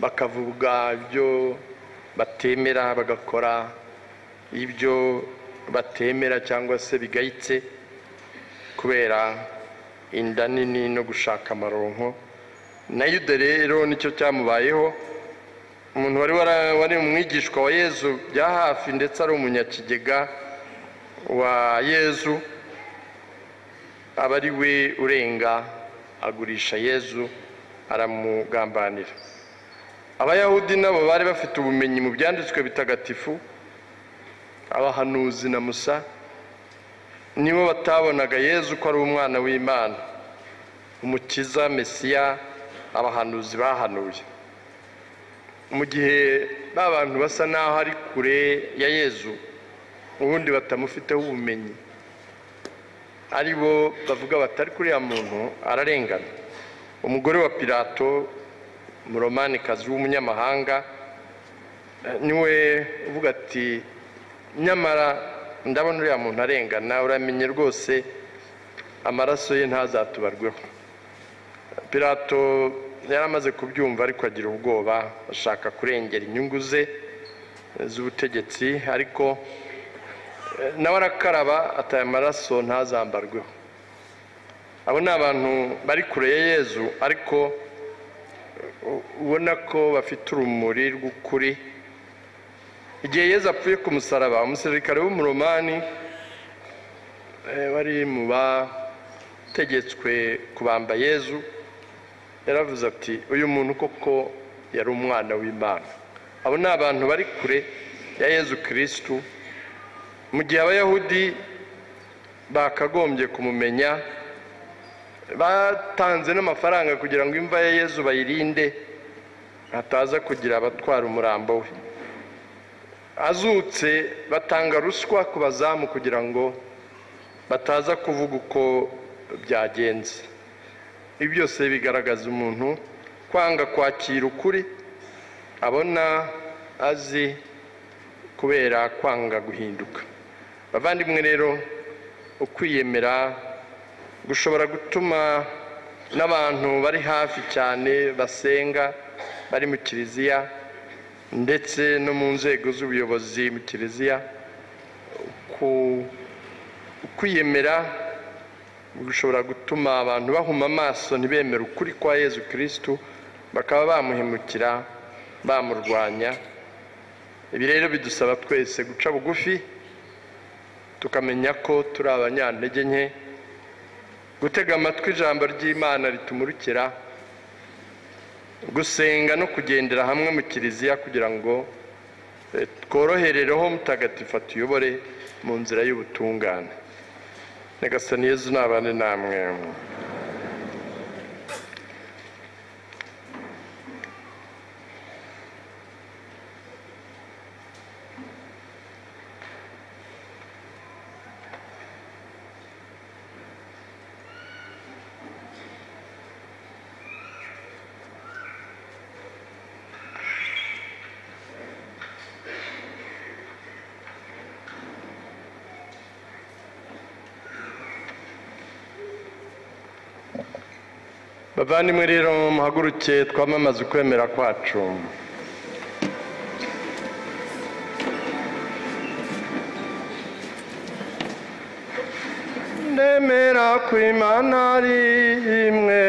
bakavuga ibyo batemera bagakora ibyo batemera cyangwa se bigayitse kubera inda nini no gushaka amaronko na yuda rero nicyo cyamubayeho umuntu wari wara- wari umwigishwa wa yezu bya hafi ndetse ari umunyakigega wa yezu aba ari we urenga agurisha yezu aramugambanira abayahudi nabo bari bafite ubumenyi mu byanditswe bitagatifu abahanuzi na musa nibo batabonaga yezu ko ari umwana w'imana umukiza mesiya abahanuzi bahanuye mu gihe ba bantu basa n'aho ari kure ya yezu ubundi batamufiteho ubumenyi ari bo bavuga bati ariko uriya muntu ararengana umugore wa pirato umuromanikazi w'umunyamahanga eh, niwe uvuga ati nyamara ndabona uriya muntu arengana uramenye rwose amaraso ye ntazatubarweho pirato yari amaze kubyumva ariko agira ubwoba ashaka kurengera inyungu ze eh, z'ubutegetsi ariko nawe arakaraba ataye amaraso ntazambarweho abo ni abantu bari kure ya yezu ariko u- ubona ko bafite urumuri rw'ukuri igihe yezu apfuye ku musaraba umusirikare w'umuromani eh, wari mu bategetswe kubamba yezu yaravuze ati uyu muntu koko yari umwana w'imana abo ni abantu bari kure ya yezu kirisitu mu gihe abayahudi bakagombye kumumenya batanze n'amafaranga kugira ngo imva ya yezu bayirinde hataza kugira abatwara umurambo we azutse batanga ruswa ku bazamu kugira ngo bataza kuvuga uko byagenze ibi byose bigaragaza umuntu kwanga kwakira ukuri abona azi kubera kwanga guhinduka bavandimwe rero ukwiyemera gushobora gutuma n'abantu bari hafi cyane basenga bari mu kiliziya ndetse no mu nzego z'ubuyobozi mu kiliziya ku- ukwiyemera gushobora gutuma abantu bahuma amaso ntibemere ukuri kwa yezu kirisitu bakaba bamuhemukira bamurwanya ibi rero bidusaba twese guca bugufi tukamenya ko turi abanyantege nke gutega amatwi ijambo ry'imana ritumurikira gusenga no kugendera hamwe mu kiliziya kugira ngo eh, tworoherereho mutagatifu atuyobore mu nzira y'ubutungane nyagasani yezu nabane namwe bavandimwe rero muhaguruke twamamaze ukwemera kwacu ndemera ko imana ari imwe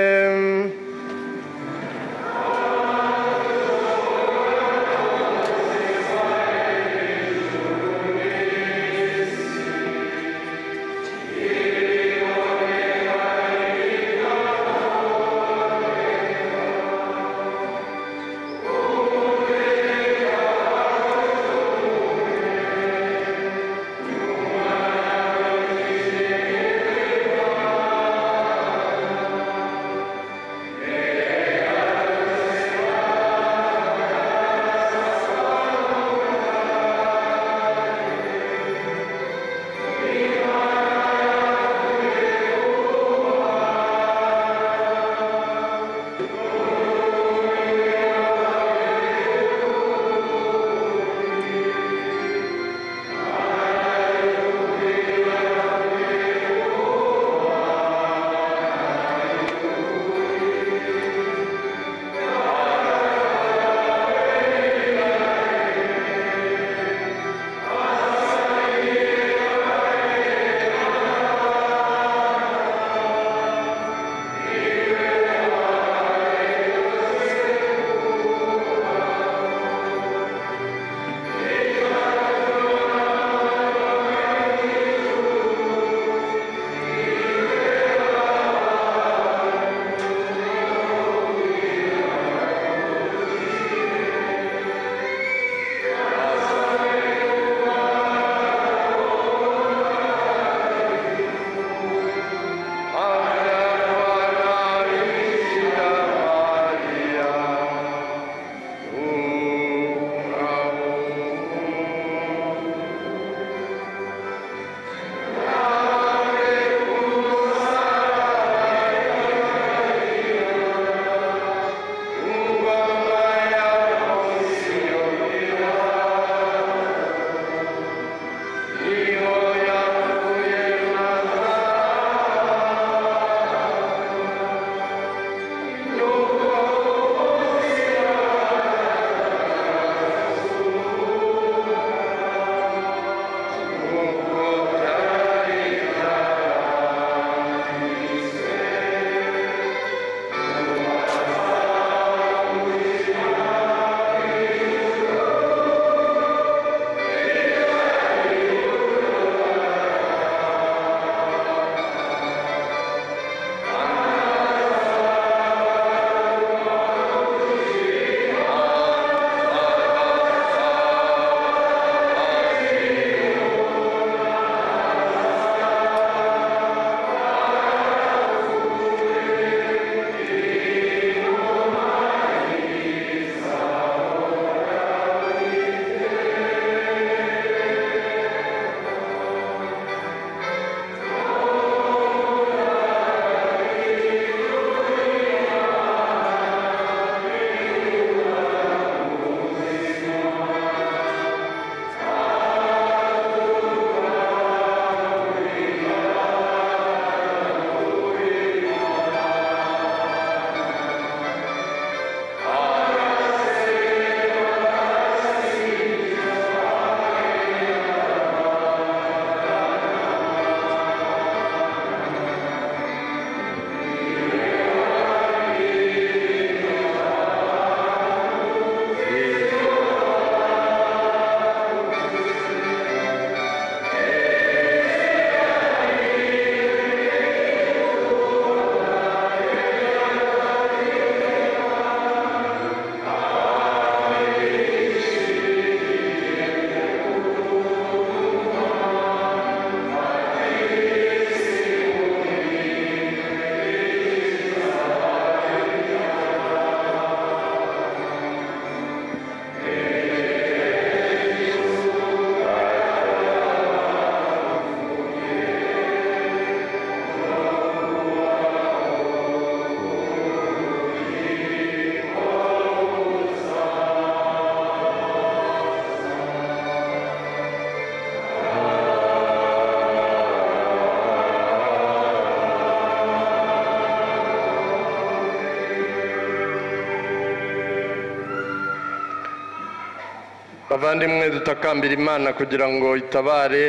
bavandimwe dutakambira imana kugira ngo itabare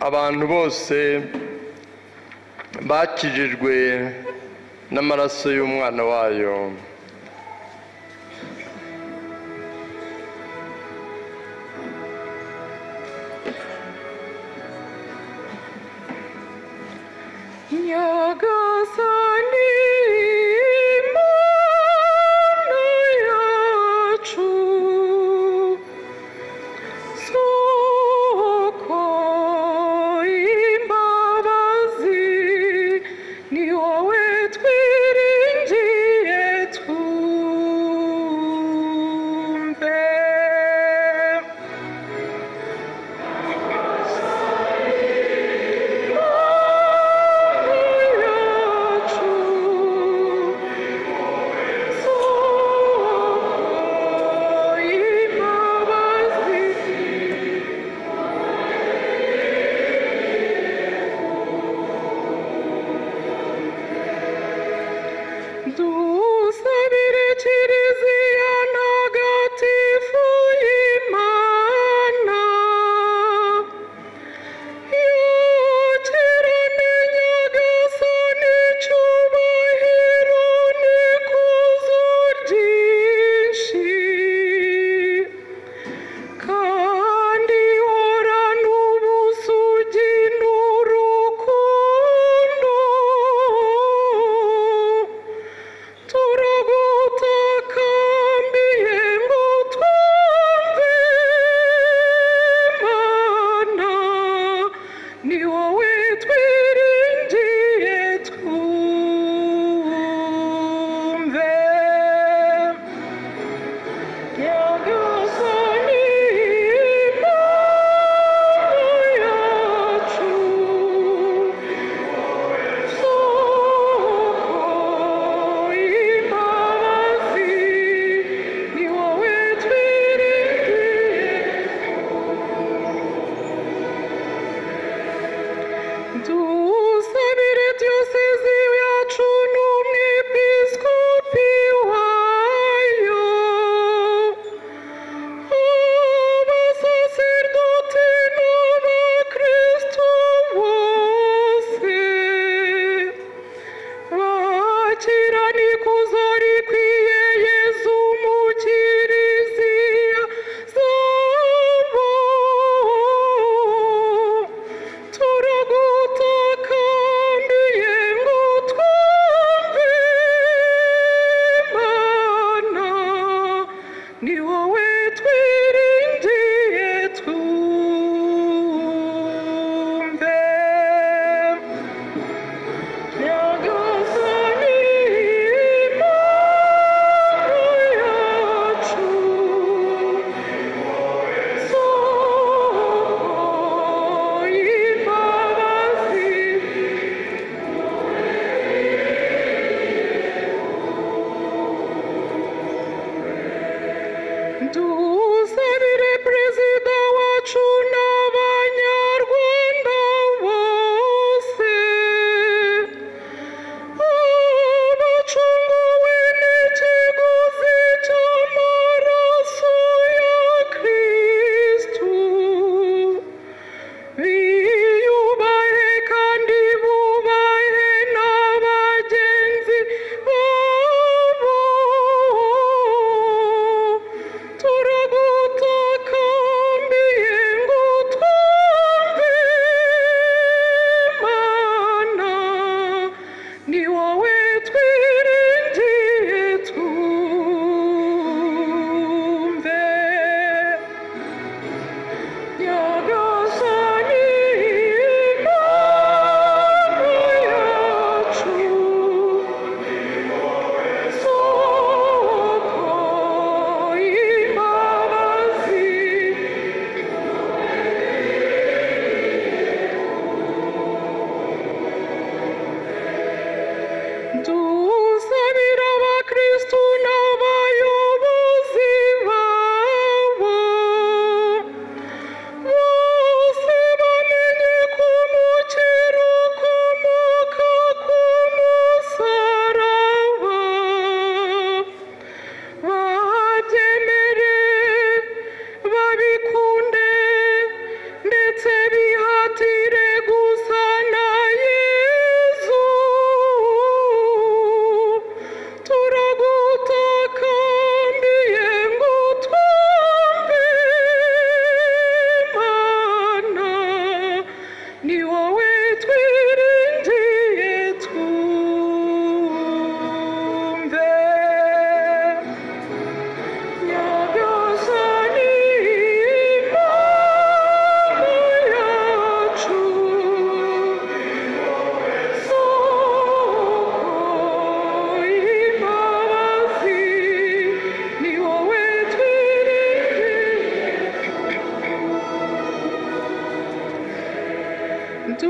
abantu bose bakijijwe n'amaraso y'umwana wayo nyagasani mana yacu soko imbabazi ni wowe twiringiye twumve Dusabire kiriziya ntagatifu y'Imana Turagutakambire ngo twumve Mana ni wowe twiringiye twumve Nyagasani Mana yacu soko imbabazi ni wowe twiringiye dusabire diyosezi yacu n'umwepiskopi wayo abasaseridoti n'abakristu bose bakirana ikuzo rikwiye yezu mu kiriziya zabo turagutakambira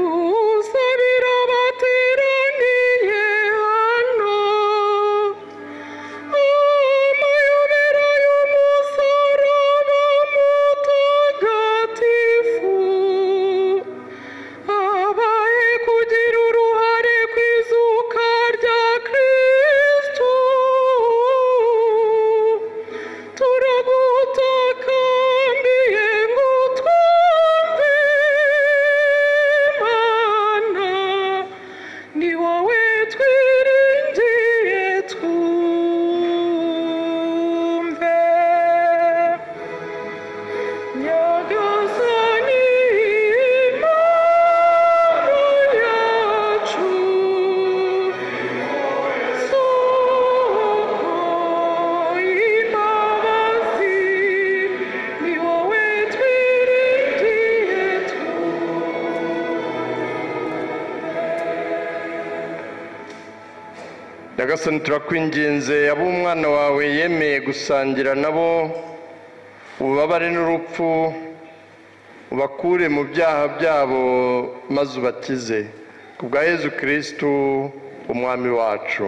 dusabira bateraniye hano amayobera y'umusaraba mutagatifu abaye kugira uruhare ku izuka rya kristu turagutakambye ngo twumve mana ni wowe twiringiye twumve nyagasani mana yacu soko imbabazi ni wowe twiringiye nyagasani turakwinginze abo umwana wawe yemeye gusangira nabo ububabare n'urupfu ubakure mu byaha byabo maze ubatize ku bwa yezu kirisitu umwami wacu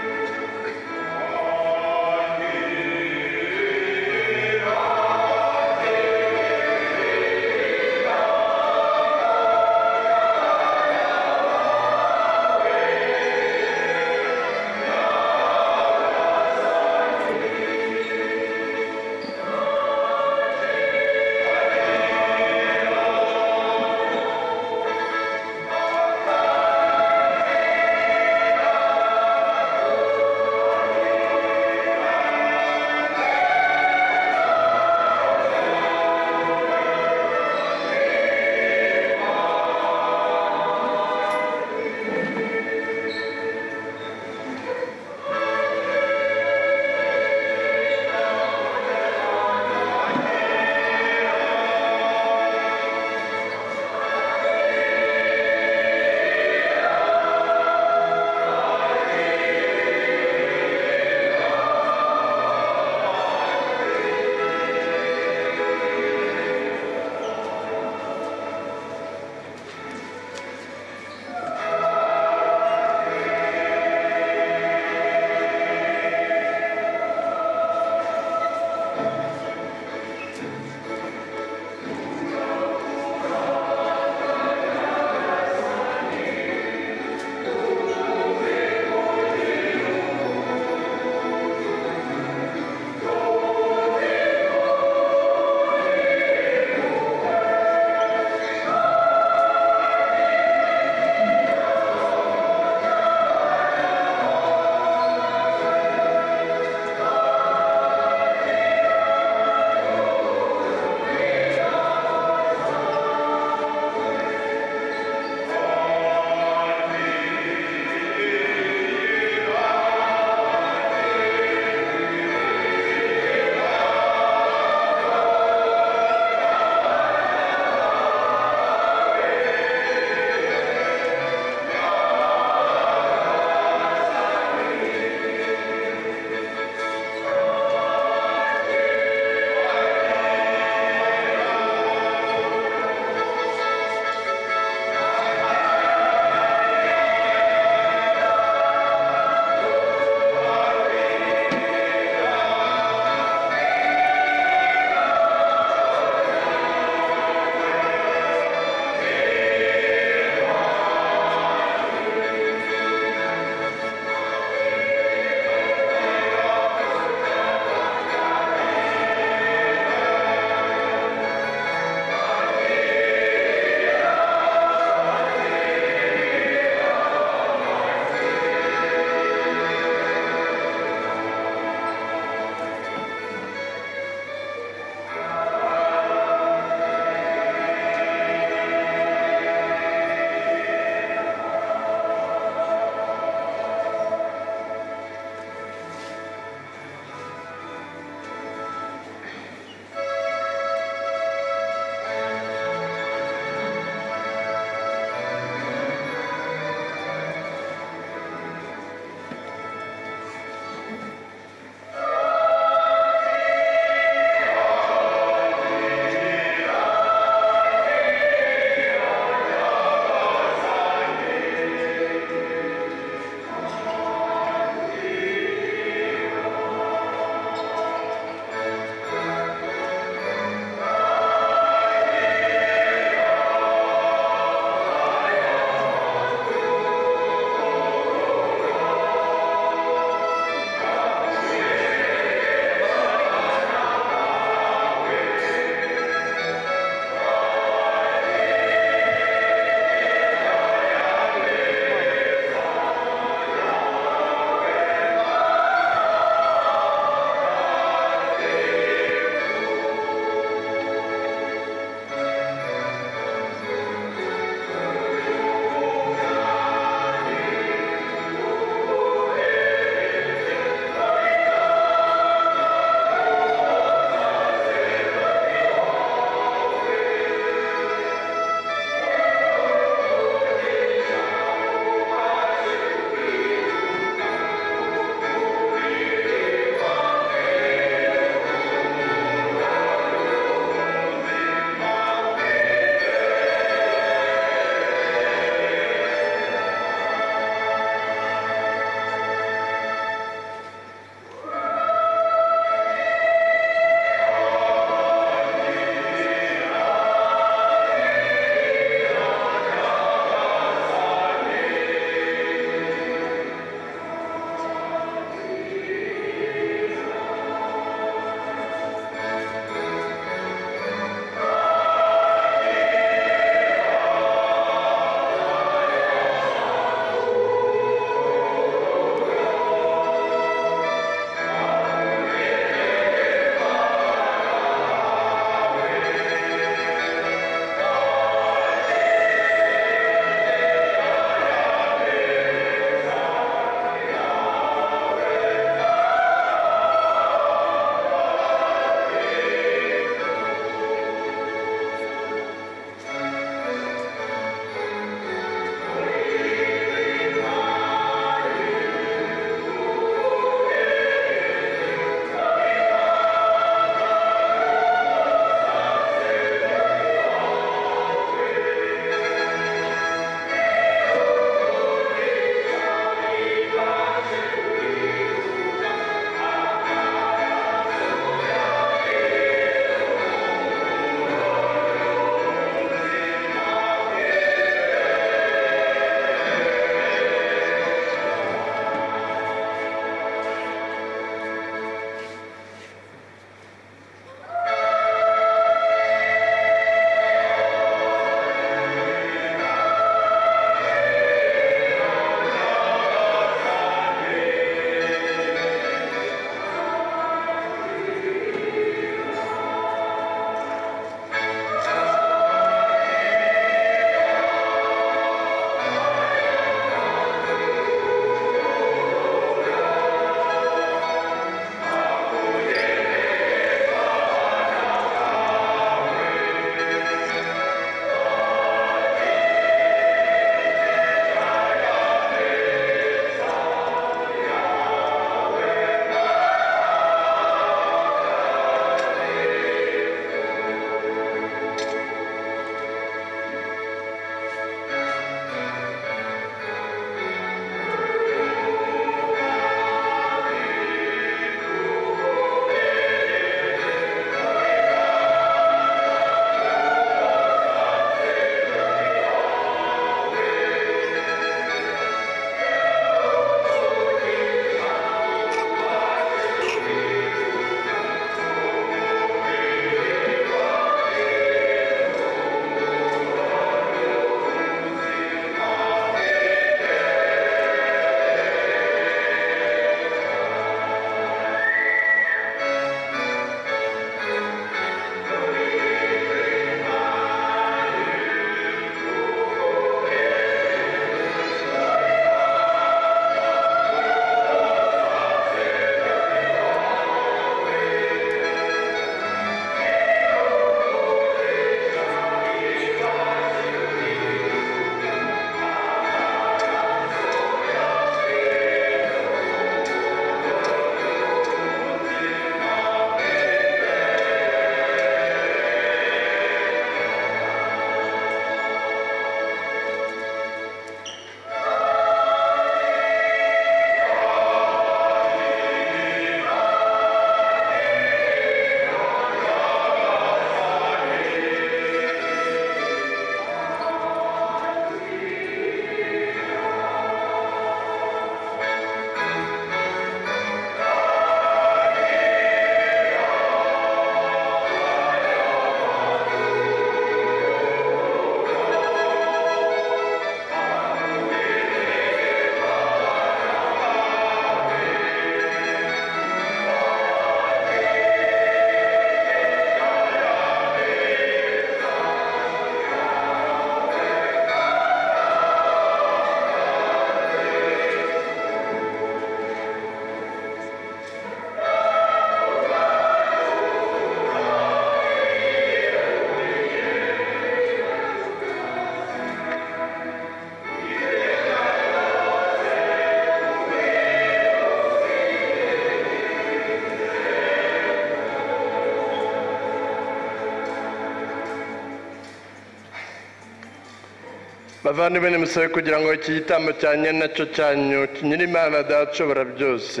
bavandimwe nimusabe kugira ngo iki gitambo cyanyu ari nacyo cyanyu nyir'imana data ushobora byose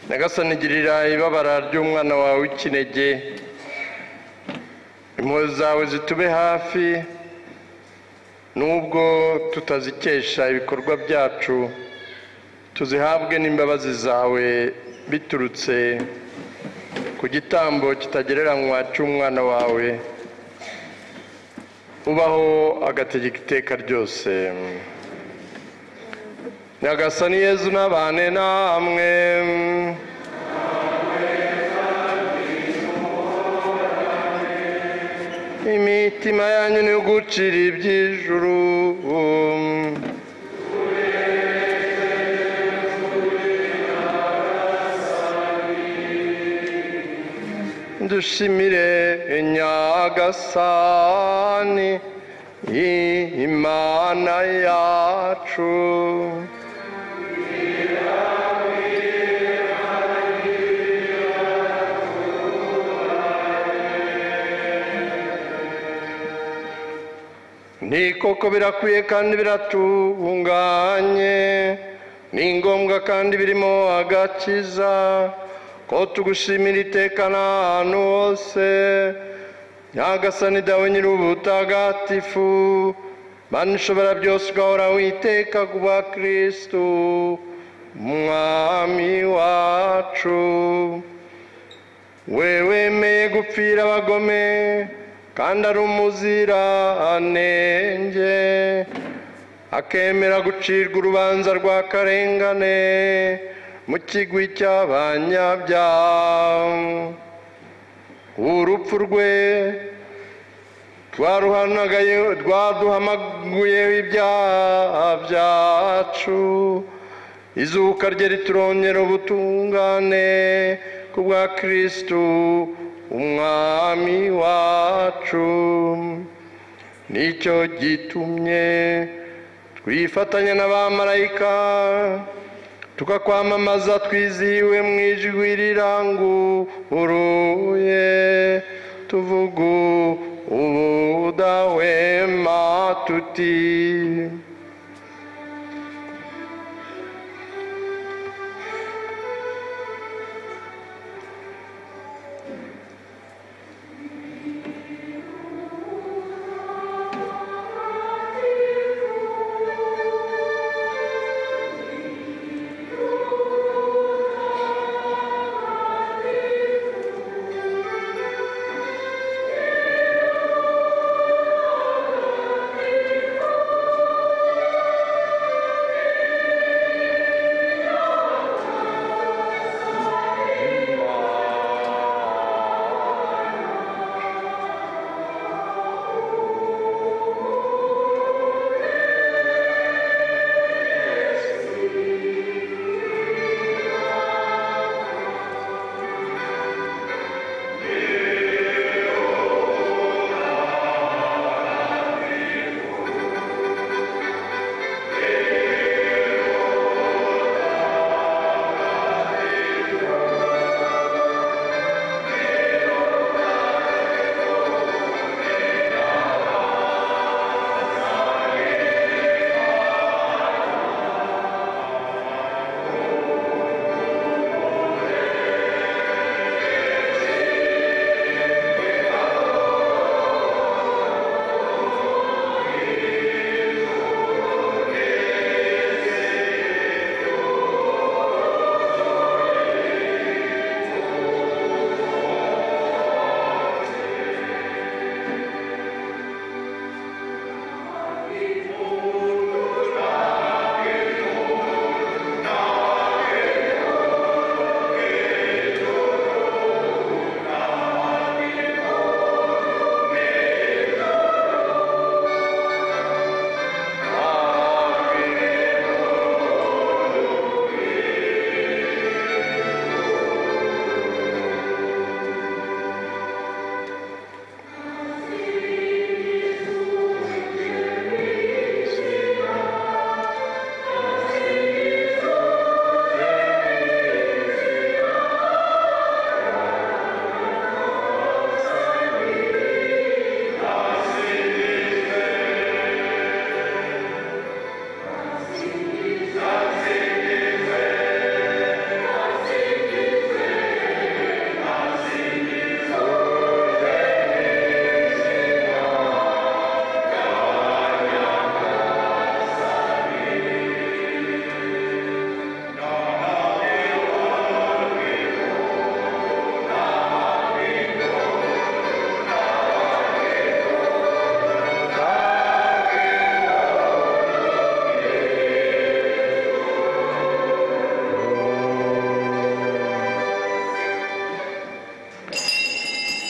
nyagasani girira ibabara ry'umwana wawe w'ikinege impuhwe zawe zitube hafi nubwo tutazikesha ibikorwa byacu tuzihabwe n'imbabazi zawe biturutse ku gitambo kitagereranywa cy'umwana wawe ubaho agategeka iteka ryose nyagasani yezu n'abane namwe imitima yanyu ni ugucira iby'ijuru dushimire nyagasani imana yacu ni koko birakwiye kandi biratunganye ni ngombwa kandi birimo agakiza ko tugushimira iteka n'ahantu hose nyagasani dawe nyir'ubutagatifu mana ushobora byose ugahora witeka kuba kirisitu umwami wacu we wemeye gupfira abagome kandi ari umuziranenge akemera gucirwa urubanza rwa karengane mu kigwi cy'abanyabyaha urupfu rwe rwaruhanagaye rwaduhamaguyeho ibyaha byacu izuka rye riturongera ubutungane ku bwa kirisitu umwami wacu nicyo gitumye twifatanya n'abamarayika tukakwamamaza twizihiwe mu ijwi riranguruye tuvugu ubudahwema tuti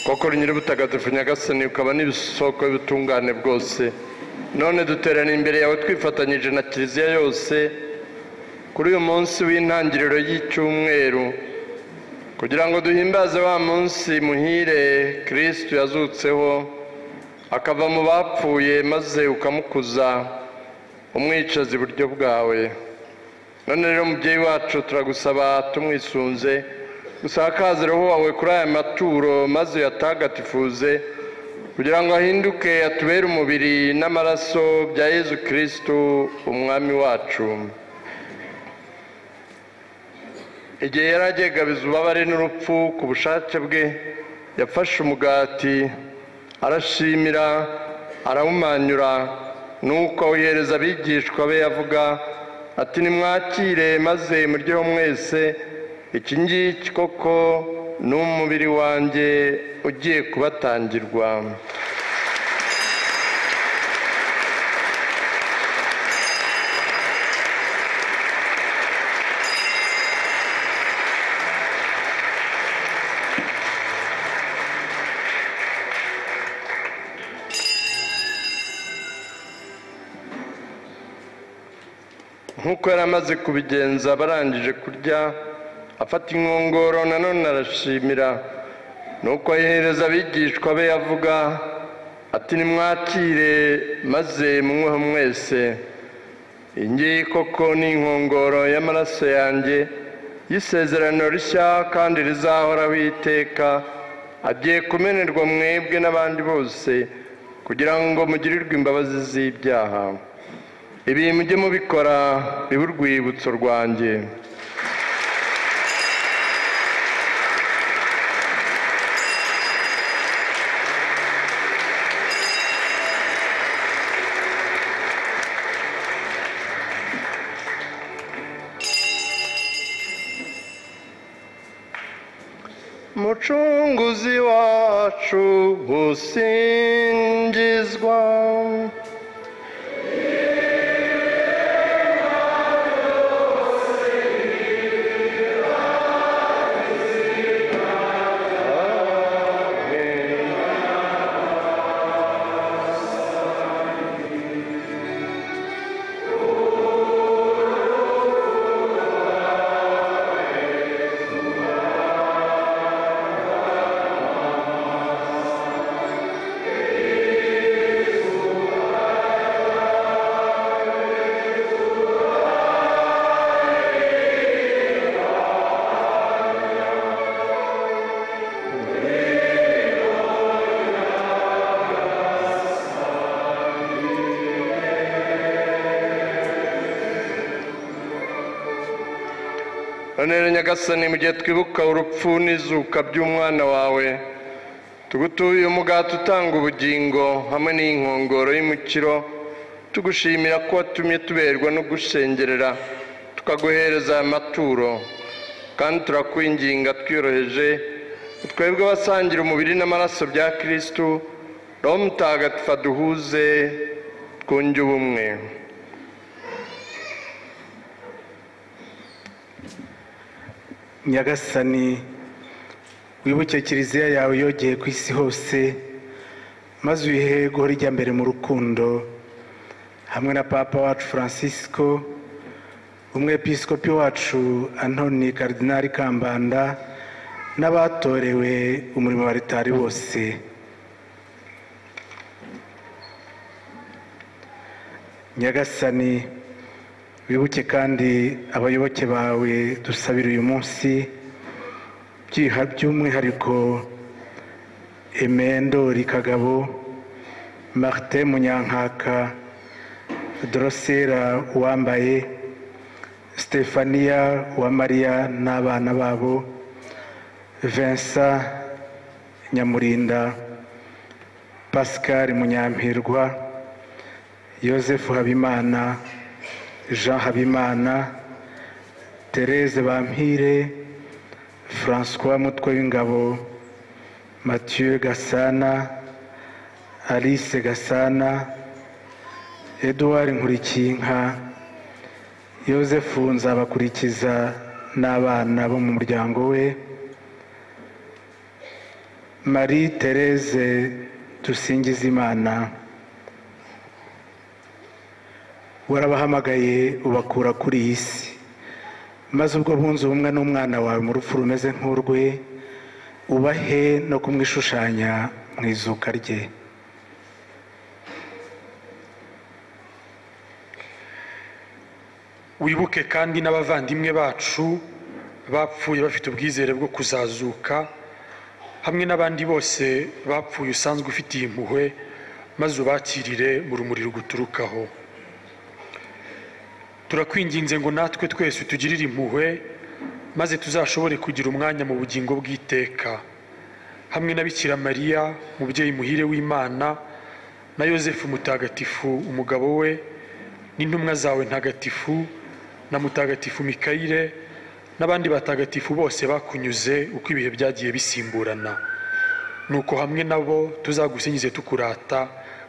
wakora nyir'ubutagatifu nyagasani ukaba n'ibisoko y'ubutungane bwose none duteraniye imbere yawe twifatanyije na kiliziya yose kuri uyu munsi w'intangiriro y'icyumweru kugira ngo duhimbaze wa munsi muhire kirisitu yazutseho akava mu bapfuye maze ukamukuza umwicaza iburyo bwawe none rero mubyeyi wacu turagusaba tumwisunze gusakaze roho wawe kuri aya maturo maze uyatagatifuze kugira ngo ahinduke atubere umubiri n'amaraso bya yezu kirisitu umwami wacu igihe yari agiye gabiza ububabare n'urupfu ku bushake bwe yafashe umugati arashimira arawumanyura nuko awuhereza abigishwa be yavuga ati nimwakire maze muryeho mwese iki ngiki koko ni umubiri wanjye ugiye kubatangirwa nk'uko yari amaze kubigenza barangije kurya afata inkongoro nanone arashimira nuko ayihereza abigishwa be yavuga ati nimwakire maze munyweho mwese iyi ngiyi koko ni inkongoro y'amaraso yanjye y'isezerano rishya kandi rizahoraho iteka agiye kumenerwa mwebwe n'abandi bose kugira ngo mugirirwe imbabazi z'ibyaha ibi mujye mubikora bibe urwibutso rwanjye mucunguzi wacu usingizwa none rero nyagasani mu gihe twibuka urupfu n'izuka by'umwana wawe tugutuye umugati utanga ubugingo hamwe n'inkongoro y'umukiro tugushimira ko watumye tuberwa no gushengerera tukaguhereza aya maturo kandi turakwinginga twiyoroheje twebwe abasangira umubiri n'amaraso bya kirisitu roho mutagatifu aduhuze twunge ubumwe nyagasani wibuke kiliziya yawe yogeye ku isi hose maze uyihe guhora ijya mbere mu rukundo hamwe na papa wacu francisco umwepiskopi wacu antoni karidinari kambanda n'abatorewe umurimo wa ritari bose nyagasani wibuke kandi abayoboke bawe dusabira uyu munsi byiha by'umwihariko emendori kagabo marite munyankaka dorosera uwambaye stefania uwamariya n'abana babo vincent nyamurinda pascal munyampirwa joseph habimana jean habimana therese bampire francois mutwe w'ingabo mathieu gasana alice gasana edouard nkurikinka joseph nzabakurikiza n'abana bo mu muryango we marie therese dusingizimana warabahamagaye ubakura kuri iyi si maze ubwo bunze ubumwe n'umwana wawe mu rupfu rumeze nk'urwe ubahe no kumwishushanya mu izuka rye wibuke kandi n'abavandimwe bacu bapfuye bafite ubwizere bwo kuzazuka hamwe n'abandi bose bapfuye usanzwe ufitiye impuhwe maze ubakirire mu rumuri ruguturukaho turakwinginze ngo natwe twese tugirire impuhwe maze tuzashobore kugira umwanya mu bugingo bw'iteka hamwe na bikira mariya mubyeyi muhire w'imana na yosefu mutagatifu umugabo we n'intumwa zawe ntagatifu na mutagatifu mikayire n'abandi batagatifu bose bakunyuze uko ibihe byagiye bisimburana nuko hamwe nabo tuzagusingize tukurata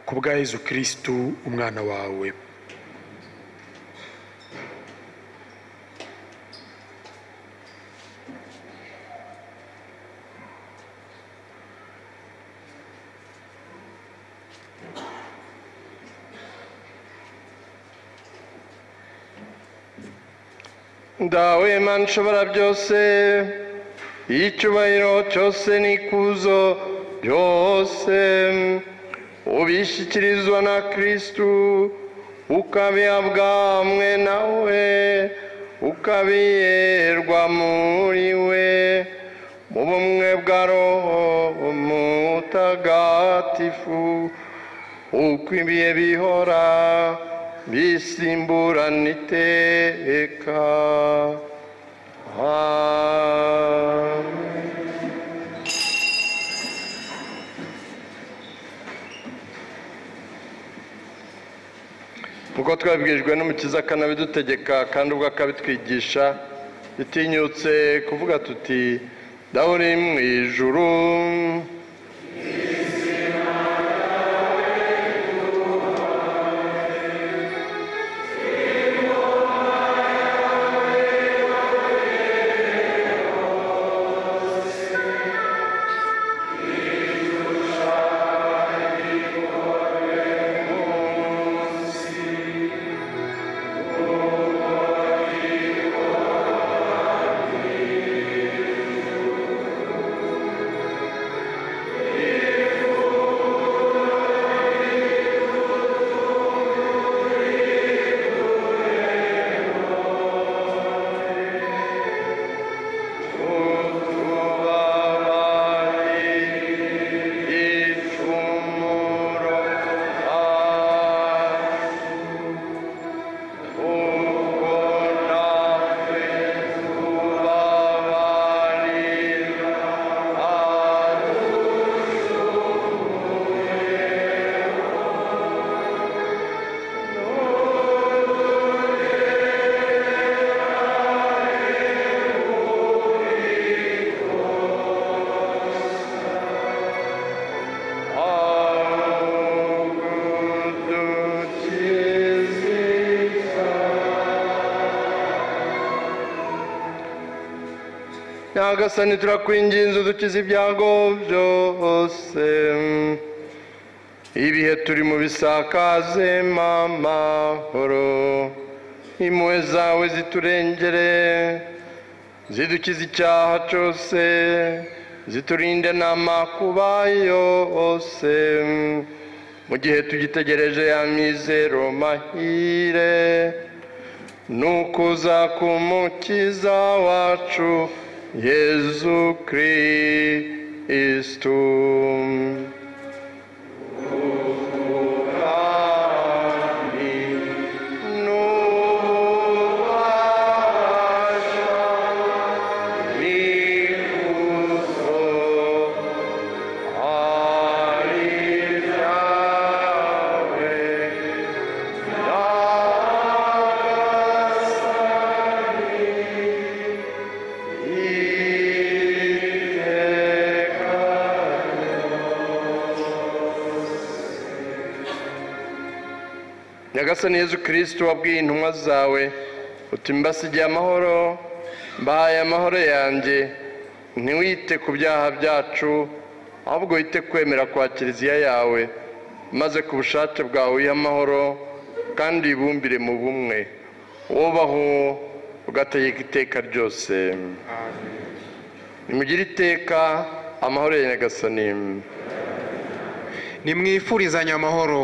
ku bwa yezu kirisitu umwana wawe ndawe mana ushobora byose icyubahiro cyose n'ikuzo byose ubishyikirizwa na kirisitu ukabihabwa hamwe nawe ukabiherwa muri we mu bumwe bwa roho mutagatifu uko ibihe bihora bisimburana iteka Amen. kuko twabwirijwe n'umukiza akanabidutegeka kandi ubwo akabitwigisha bitinyutse kuvuga tuti dawe uri mu ijuru nyagasani turakwinginze udukize ibyago byose ibihe turi mu bisakaze mamahoro impuhwe zawe ziturengere zidukize icyaha cyose ziturinde n'amakuba yose mu gihe tugitegereje ya mizero mahire nukuza k'umukiza wacu Jesu Christum. nyagasani yezu kirisitu wabwiye intumwa zawe uti mbasigiye amahoro mbahaye amahoro yanjye ntiwite ku byaha byacu ahubwo wite kwemera kwa kiliziya yawe maze ku bushake bwawe uyihe amahoro kandi wibumbire mu bumwe wubaho ugategeka iteka ryose nimugire iteka amahoro ya nyagasani nimwifurizanye amahoro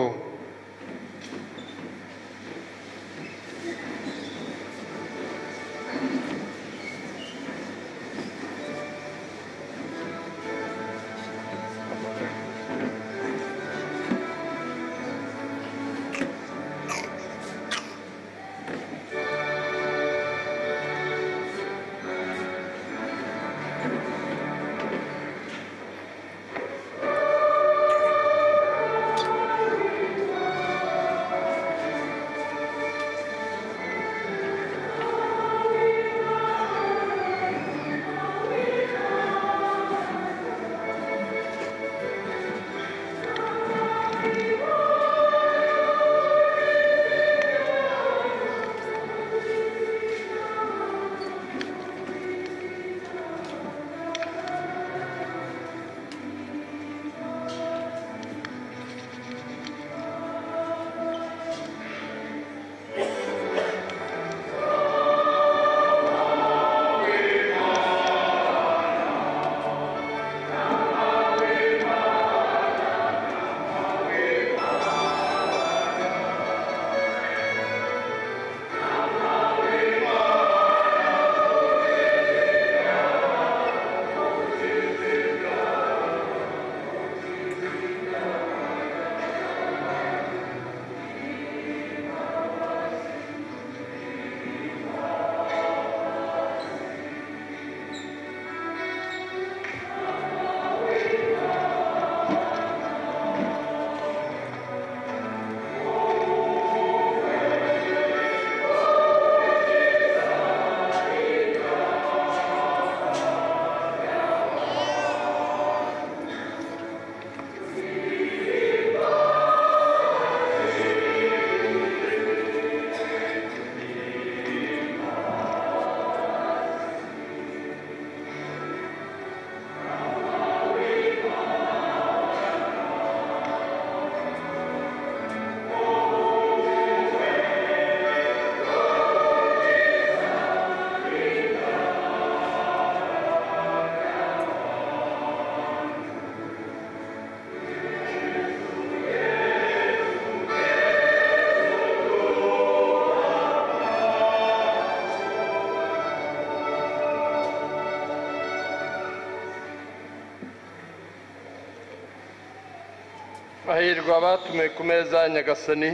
Hahirwa abatumiwe ku meza ya nyagasani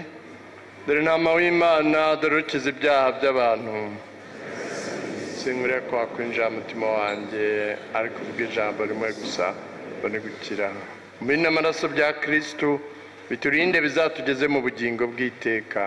dore intama w'imana dore ukiza ibyaha by'abantu sinkuriye ko wakwinjira mu mutima wanjye ariko uvuga ijambo rimwe gusa mbone gukira muri n'amaraso bya kirisitu biturinde bizatugeze mu bugingo bw'iteka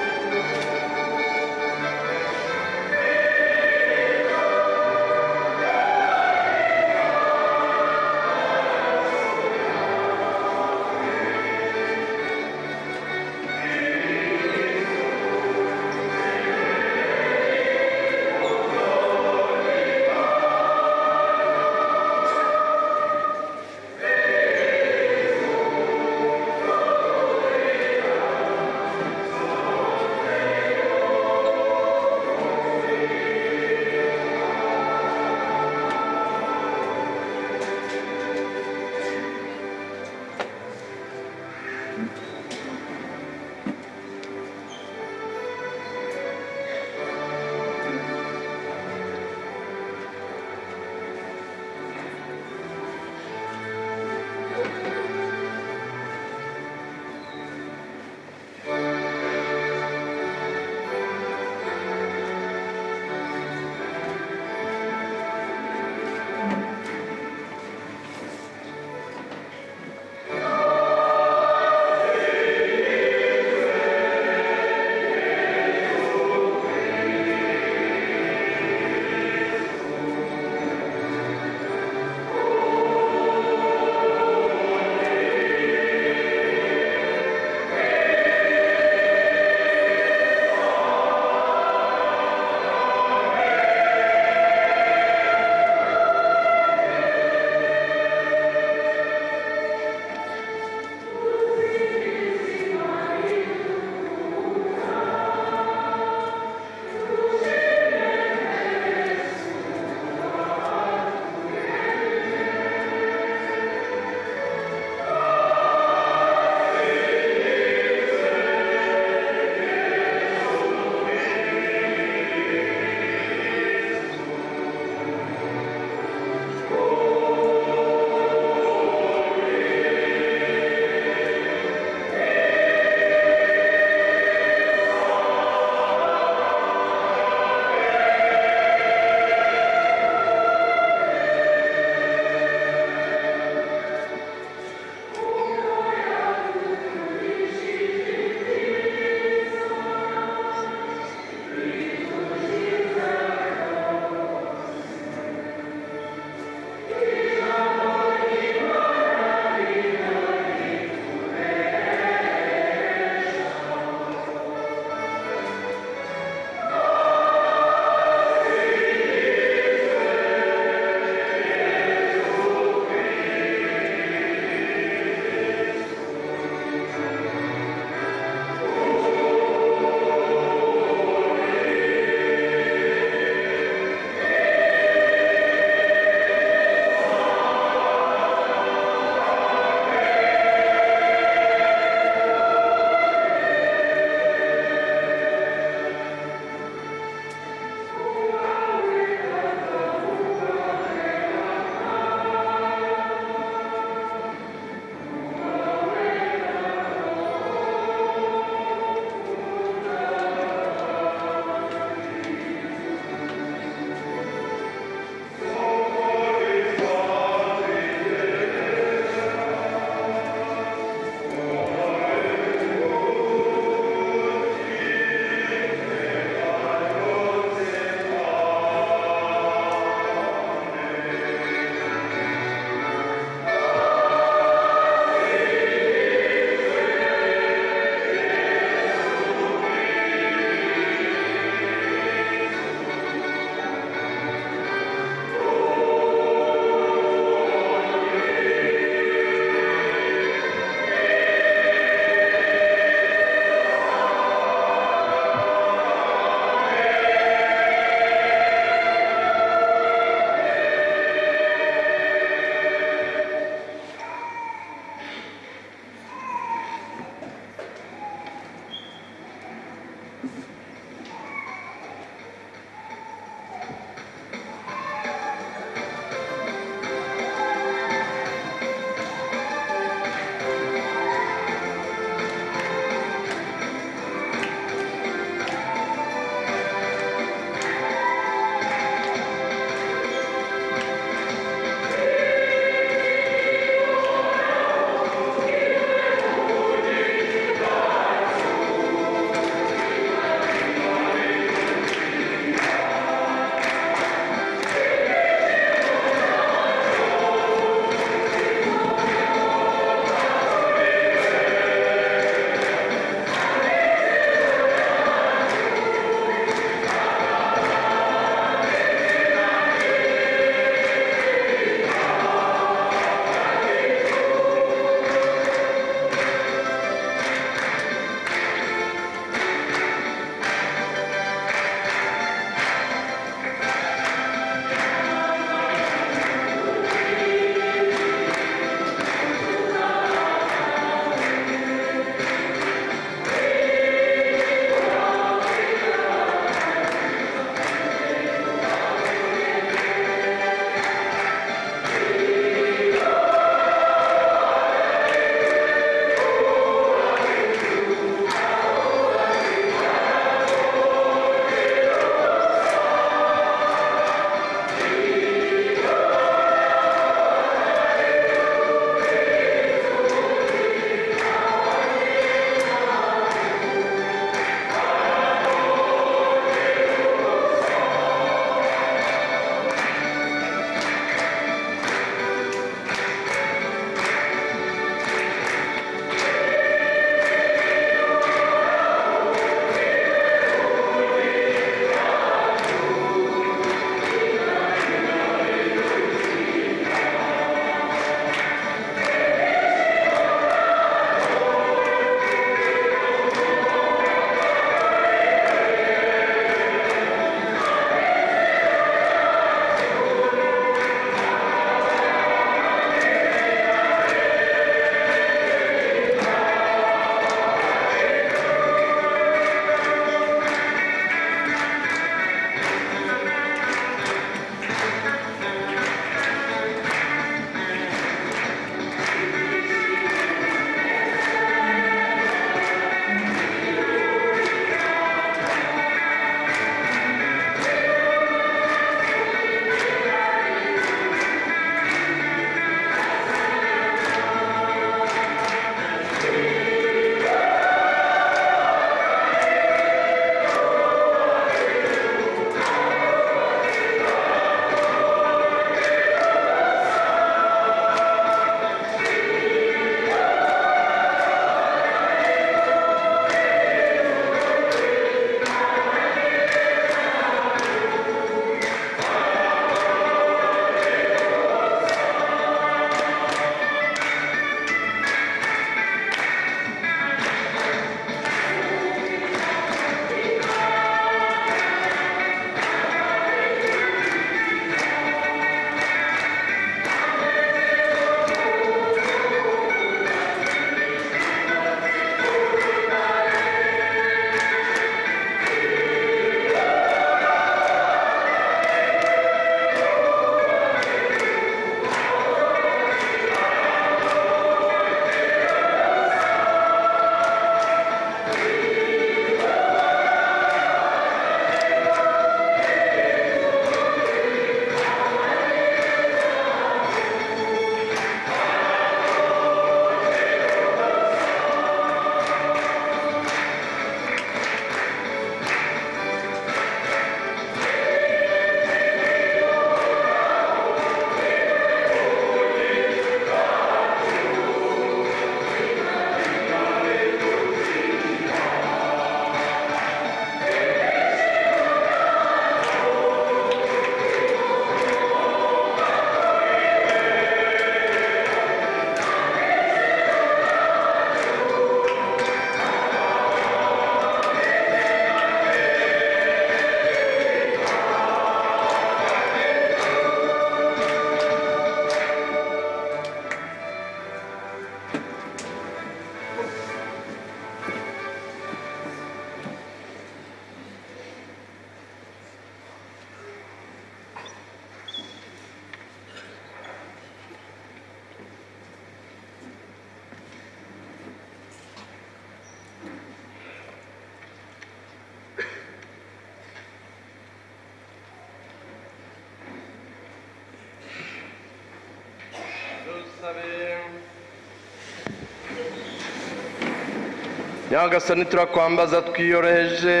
nyagasani turakwambaza twiyoroheje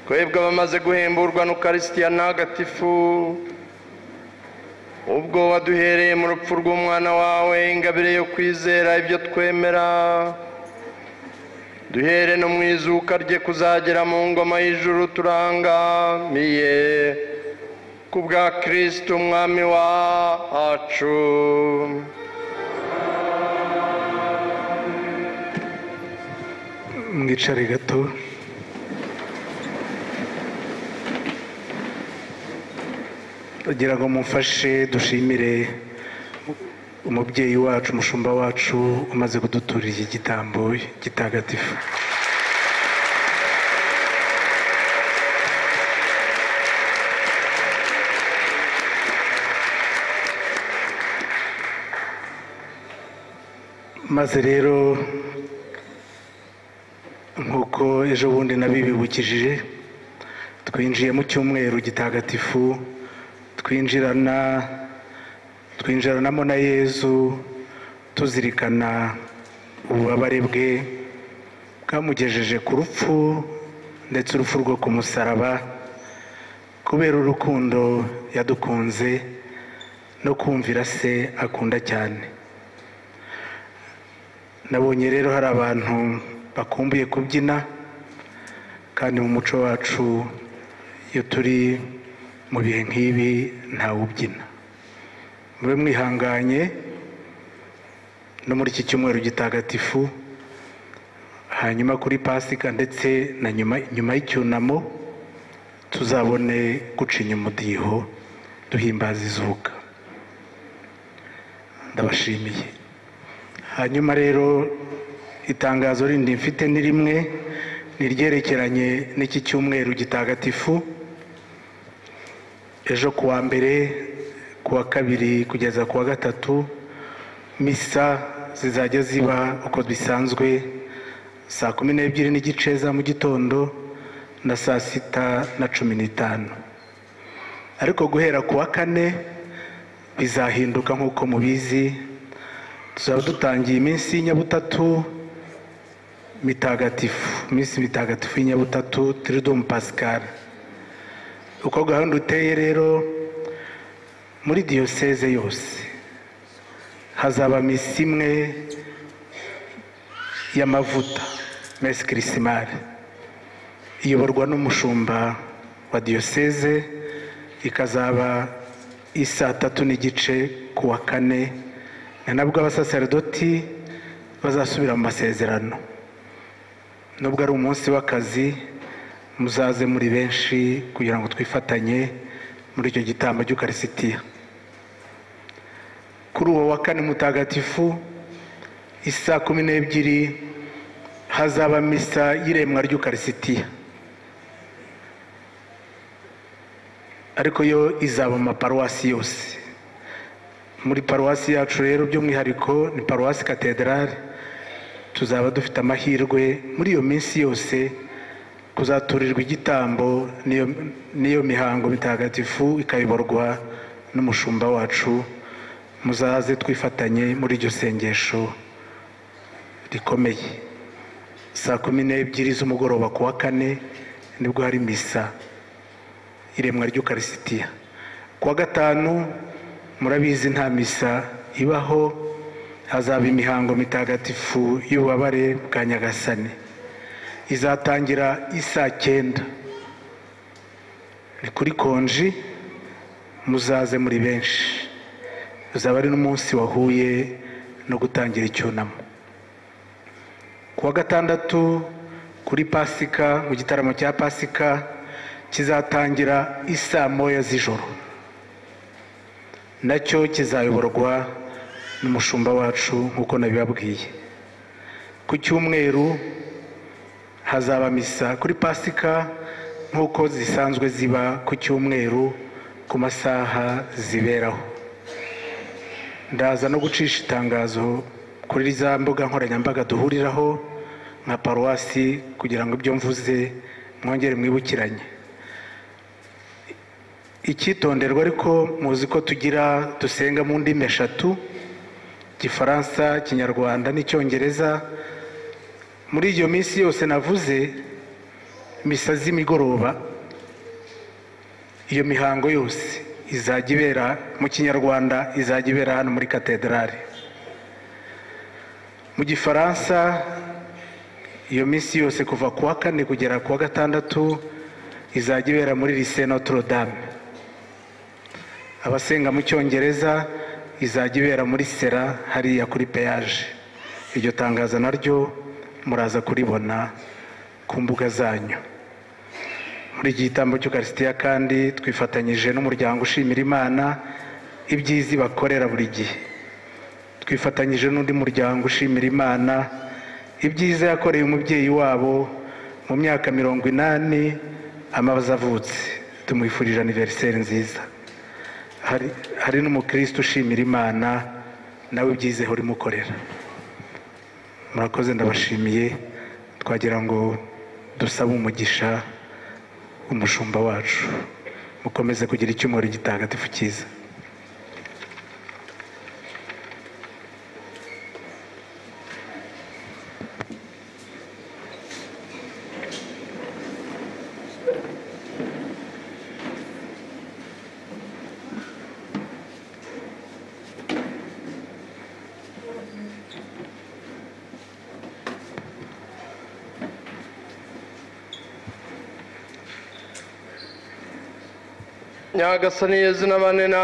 twebwe abamaze guhemburwa n'ukarisitiya ntagatifu ubwo waduhereye mu rupfu rw'umwana wawe ingabire yo kwizera ibyo twemera duhere no mu izuka rye kuzagera mu ngoma y'ijuru turangamiye ku bwa kirisiti umwami wacu mwicare gato kugira ngo mumfashe dushimire umubyeyi wacu umushumba wacu umaze kuduturira iki gitambo gitagatifu maze rero nk'uko ejo bundi nabibibukije twinjiye mu cyumweru gitagatifu twinjirana twinjiranamo na yezu tuzirikana ububabare bwe bwamugejeje ku rupfu ndetse urupfu rwo ku musaraba kubera urukundo yadukunze no kumvira se akunda cyane nabonye rero hari abantu bakumbuye kubyina kandi mu muco wacu iyo turi mu bihe nk'ibi ntawe ubyina mube mwihanganye no muri iki cyumweru gitagatifu hanyuma kuri pasika ndetse na nyuma nyuma y'icyunamo tuzabone gucinya umudiho duhimbaza izuka ndabashimiye hanyuma rero itangazo rindi mfite ni rimwe ni iryerekeranye n'iki cyumweru gitagatifu ejo ku wa mbere ku wa kabiri kugeza ku wa gatatu misa zizajya ziba uko bisanzwe saa kumi n'ebyiri n'igice za mu gitondo na saa sita na cumi n'itanu ariko guhera ku wa kane bizahinduka nk'uko mubizi tuzaba dutangiye iminsi y'inyabutatu mitagatifu iminsi mitagatifu y'inyabutatu tiridumu pascal uko gahunda uteye rero muri diyoseze yose hazaba misi imwe y'amavuta mesi kirisimari iyoborwa n'umushumba wa diyoseze ikazaba isaa tatu n'igice ku wa kane ni nabwo abasaserdoti bazasubira mu masezerano nubwo ari umunsi w'akazi muzaze muri benshi kugira ngo twifatanye muri icyo gitambo cy'ukarisitiya kuri uwo wa kane mutagatifu isaa kumi n'ebyiri hazaba misa y'iremwa ry'ukarisitiya ariko yo izaba mu maparuwasi yose muri paruwasi yacu rero by'umwihariko ni paruwasi katedrali tuzaba dufite amahirwe muri iyo minsi yose kuzaturirwa igitambo n'iyo- n'iyo mihango mitagatifu ikayoborwa n'umushumba wacu muzaze twifatanye muri iryo sengesho rikomeye saa kumi n'ebyiri z'umugoroba ku wa kane nibwo hari misa iremwa ry'ukarisitiya ku wa gatanu murabizi nta misa ibaho hazaba imihango mitagatifu y'ububabare bwa nyagasani izatangira isaa cyenda ni kuri konji muzaze muri benshi uzaba ari n'umunsi wahuye no gutangira icyunamo ku wa gatandatu kuri pasika mu gitaramo cya pasika kizatangira isaa moya z'ijoro nacyo kizayoborwa n'umushumba wacu nk'uko nabibabwiye ku cyumweru hazaba misa kuri pasika nk'uko zisanzwe ziba ku cyumweru ku masaha ziberaho ndaza no gucisha itangazo kuri za mbuga nkoranyambaga duhuriraho nka paruwasi kugira ngo ibyo mvuze mwongere mwibukiranye icyitonderwa ariko muzi ko tugira dusenga mu ndimi eshatu igifaransa ikinyarwanda n'icyongereza muri iyo minsi yose navuze misa z'imigoroba iyo mihango yose izajya ibera mu kinyarwanda izajya ibera hano muri katedrali mu gifaransa iyo minsi yose kuva ku wa kane kugera ku wa gatandatu izajya ibera muri lycée notre dame abasenga mu cyongereza izajya ibera muri sera hariya kuri peyaje iryo tangazo naryo muraza kuribona ku mbuga zanyu muri iki gitambo cy'ukarisitiya kandi twifatanyije n'umuryango ushimira imana ibyiza bakorera buri gihe twifatanyije n'undi muryango ushimira imana ibyiza yakoreye umubyeyi wabo mu myaka mirongo inani amaze avutse tumwifurije aniveriseri nziza hari hari n'umukristo ushimira imana nawe ibyizeho urimukorera murakoze ndabashimiye twagira ngo dusabe umugisha umushumba wacu mukomeze kugira icyumweru gitagatifu cyiza nyagasani yezu n'abane na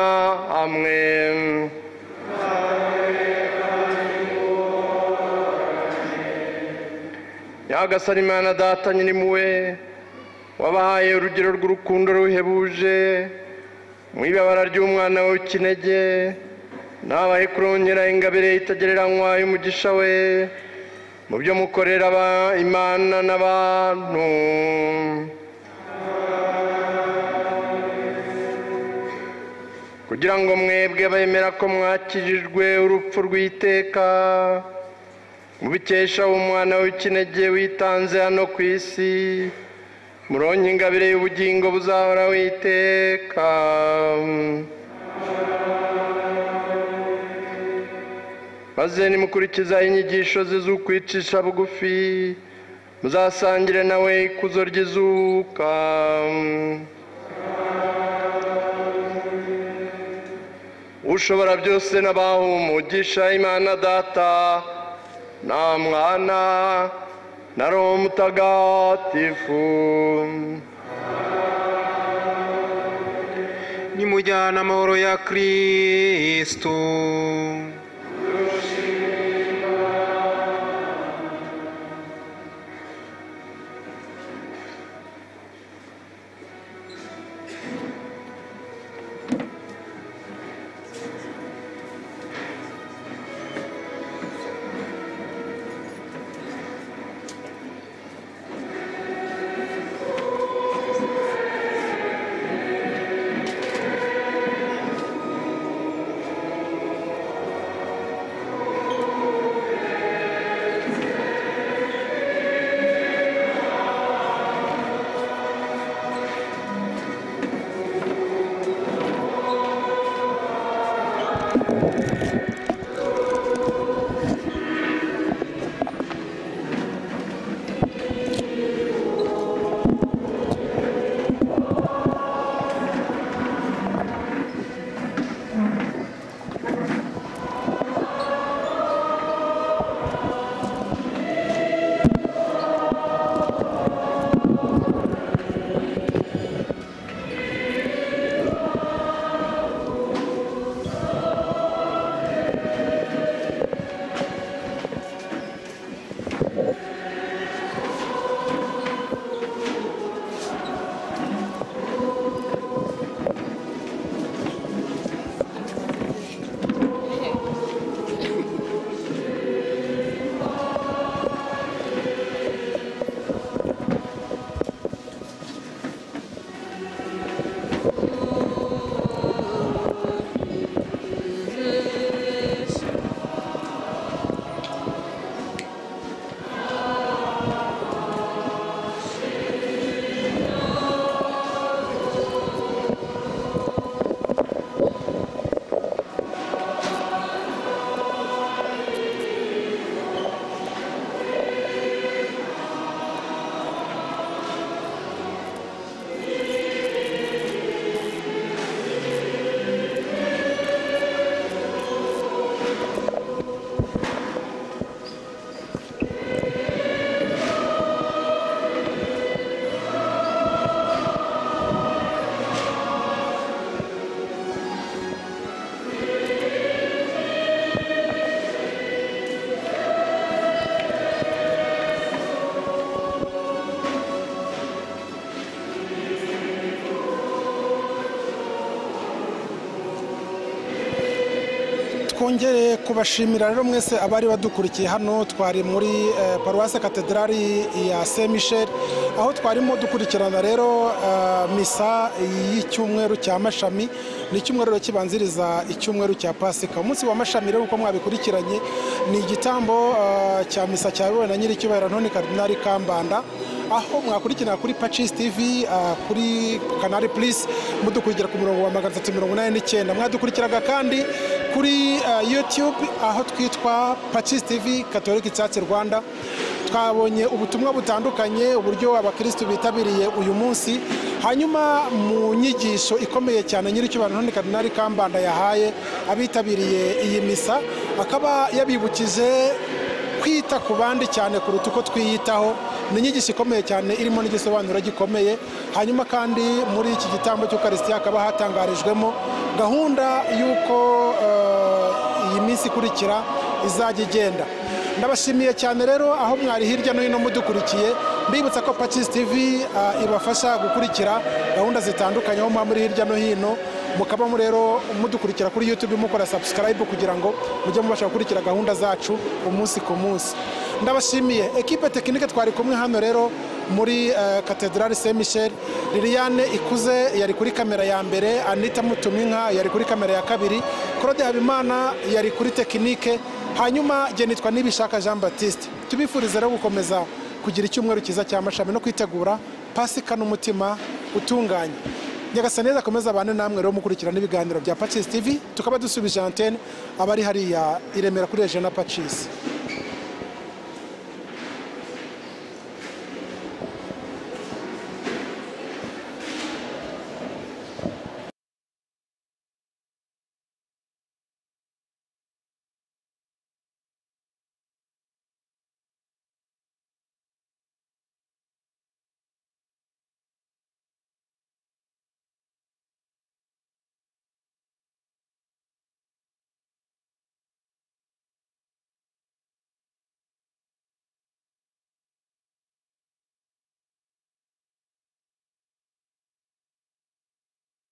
amwe nyagasani imana data nyir'impuhwe wabahaye urugero rw'urukundo ruhebuje mu ibabara ry'umwana we w'ikinege nabaye kurongera ingabire itagereranywa y'umugisha we mu byo mukorera aba- imana n'abantu kugira ngo mwebwe bemera ko mwakirijwe urupfu rw'iteka mubikesha umwana w'ikinege witanze hano ku isi muronke ingabire y'ubugingo buzahora witeka maze nimukurikiza inyigisho ze z'ukwicisha bugufi muzasangire nawe ikuzo ry'izuka ushobora byose n'abaha umugisha imana data nta mwana na roho mutagatifu nimujyana amahoro ya kristu twongere kubashimira rero mwese abari badukurikiye hano twari muri eh, paruwase katedrali ya saint michel aho twarimo dukurikirana rero eh, misa y'icyumweru cya mashami ni icyumweru rero kibanziriza icyumweru cya pasika umunsi wa mashami rero uko mwabikurikiranye ni igitambo eh, cya misa cyayobowe na nyiricyubahiro ntoni karidinali kambanda aho mwakurikirana kuri pacis tv ah, kuri canal plus mudukurikira ku murongo wa magana atatu mirongo inani n'icyenda mwadukurikiraga kandi kuri ah, youtube aho twitwa pacis tv katolika icyatsi rwanda twabonye ubutumwa butandukanye uburyo abakirisitu bitabiriye uyu munsi hanyuma mu nyigisho ikomeye cyane nyiricyubahiro ntoni karinari kambanda yahaye abitabiriye iyi misa akaba yabibukije kwita ku bandi cyane kuruta uko twiyitaho ni inyigisho ikomeye cyane irimo n'igisobanuro gikomeye hanyuma kandi muri iki gitambo cy'ukarisitiya hakaba hatangarijwemo gahunda y'uko eh, iyi minsi ikurikira izajya igenda ndabashimiye cyane rero aho mwari hirya no hino mudukurikiye mbibutsa ko pacis tv eh, ibafasha gukurikira gahunda zitandukanye aho muba muri hirya no hino mukabamo rero mudukurikira kuri youtube mukora subscribe kugira ngo mujye mubasha gukurikira gahunda zacu umunsi ku munsi ndabashimiye ekipe tekinike twari kumwe hano rero muri eh, katedrali saint michel liliane ikuze yari kuri kamera ya mbere anita mutumwinka yari kuri kamera ya kabiri claude habimana yari kuri tekinike hanyuma genitwa nibishaka jean baptiste tubifurize rero gukomeza kugira icyumweru cyiza cya mashami no kwitegura pasika n'umutima utunganye nyagasani neza akomeza abane namwe rero mukurikirana ibiganiro bya pacisi tv tukaba dusubije antene abari hariya i remera kuri ejana pacisi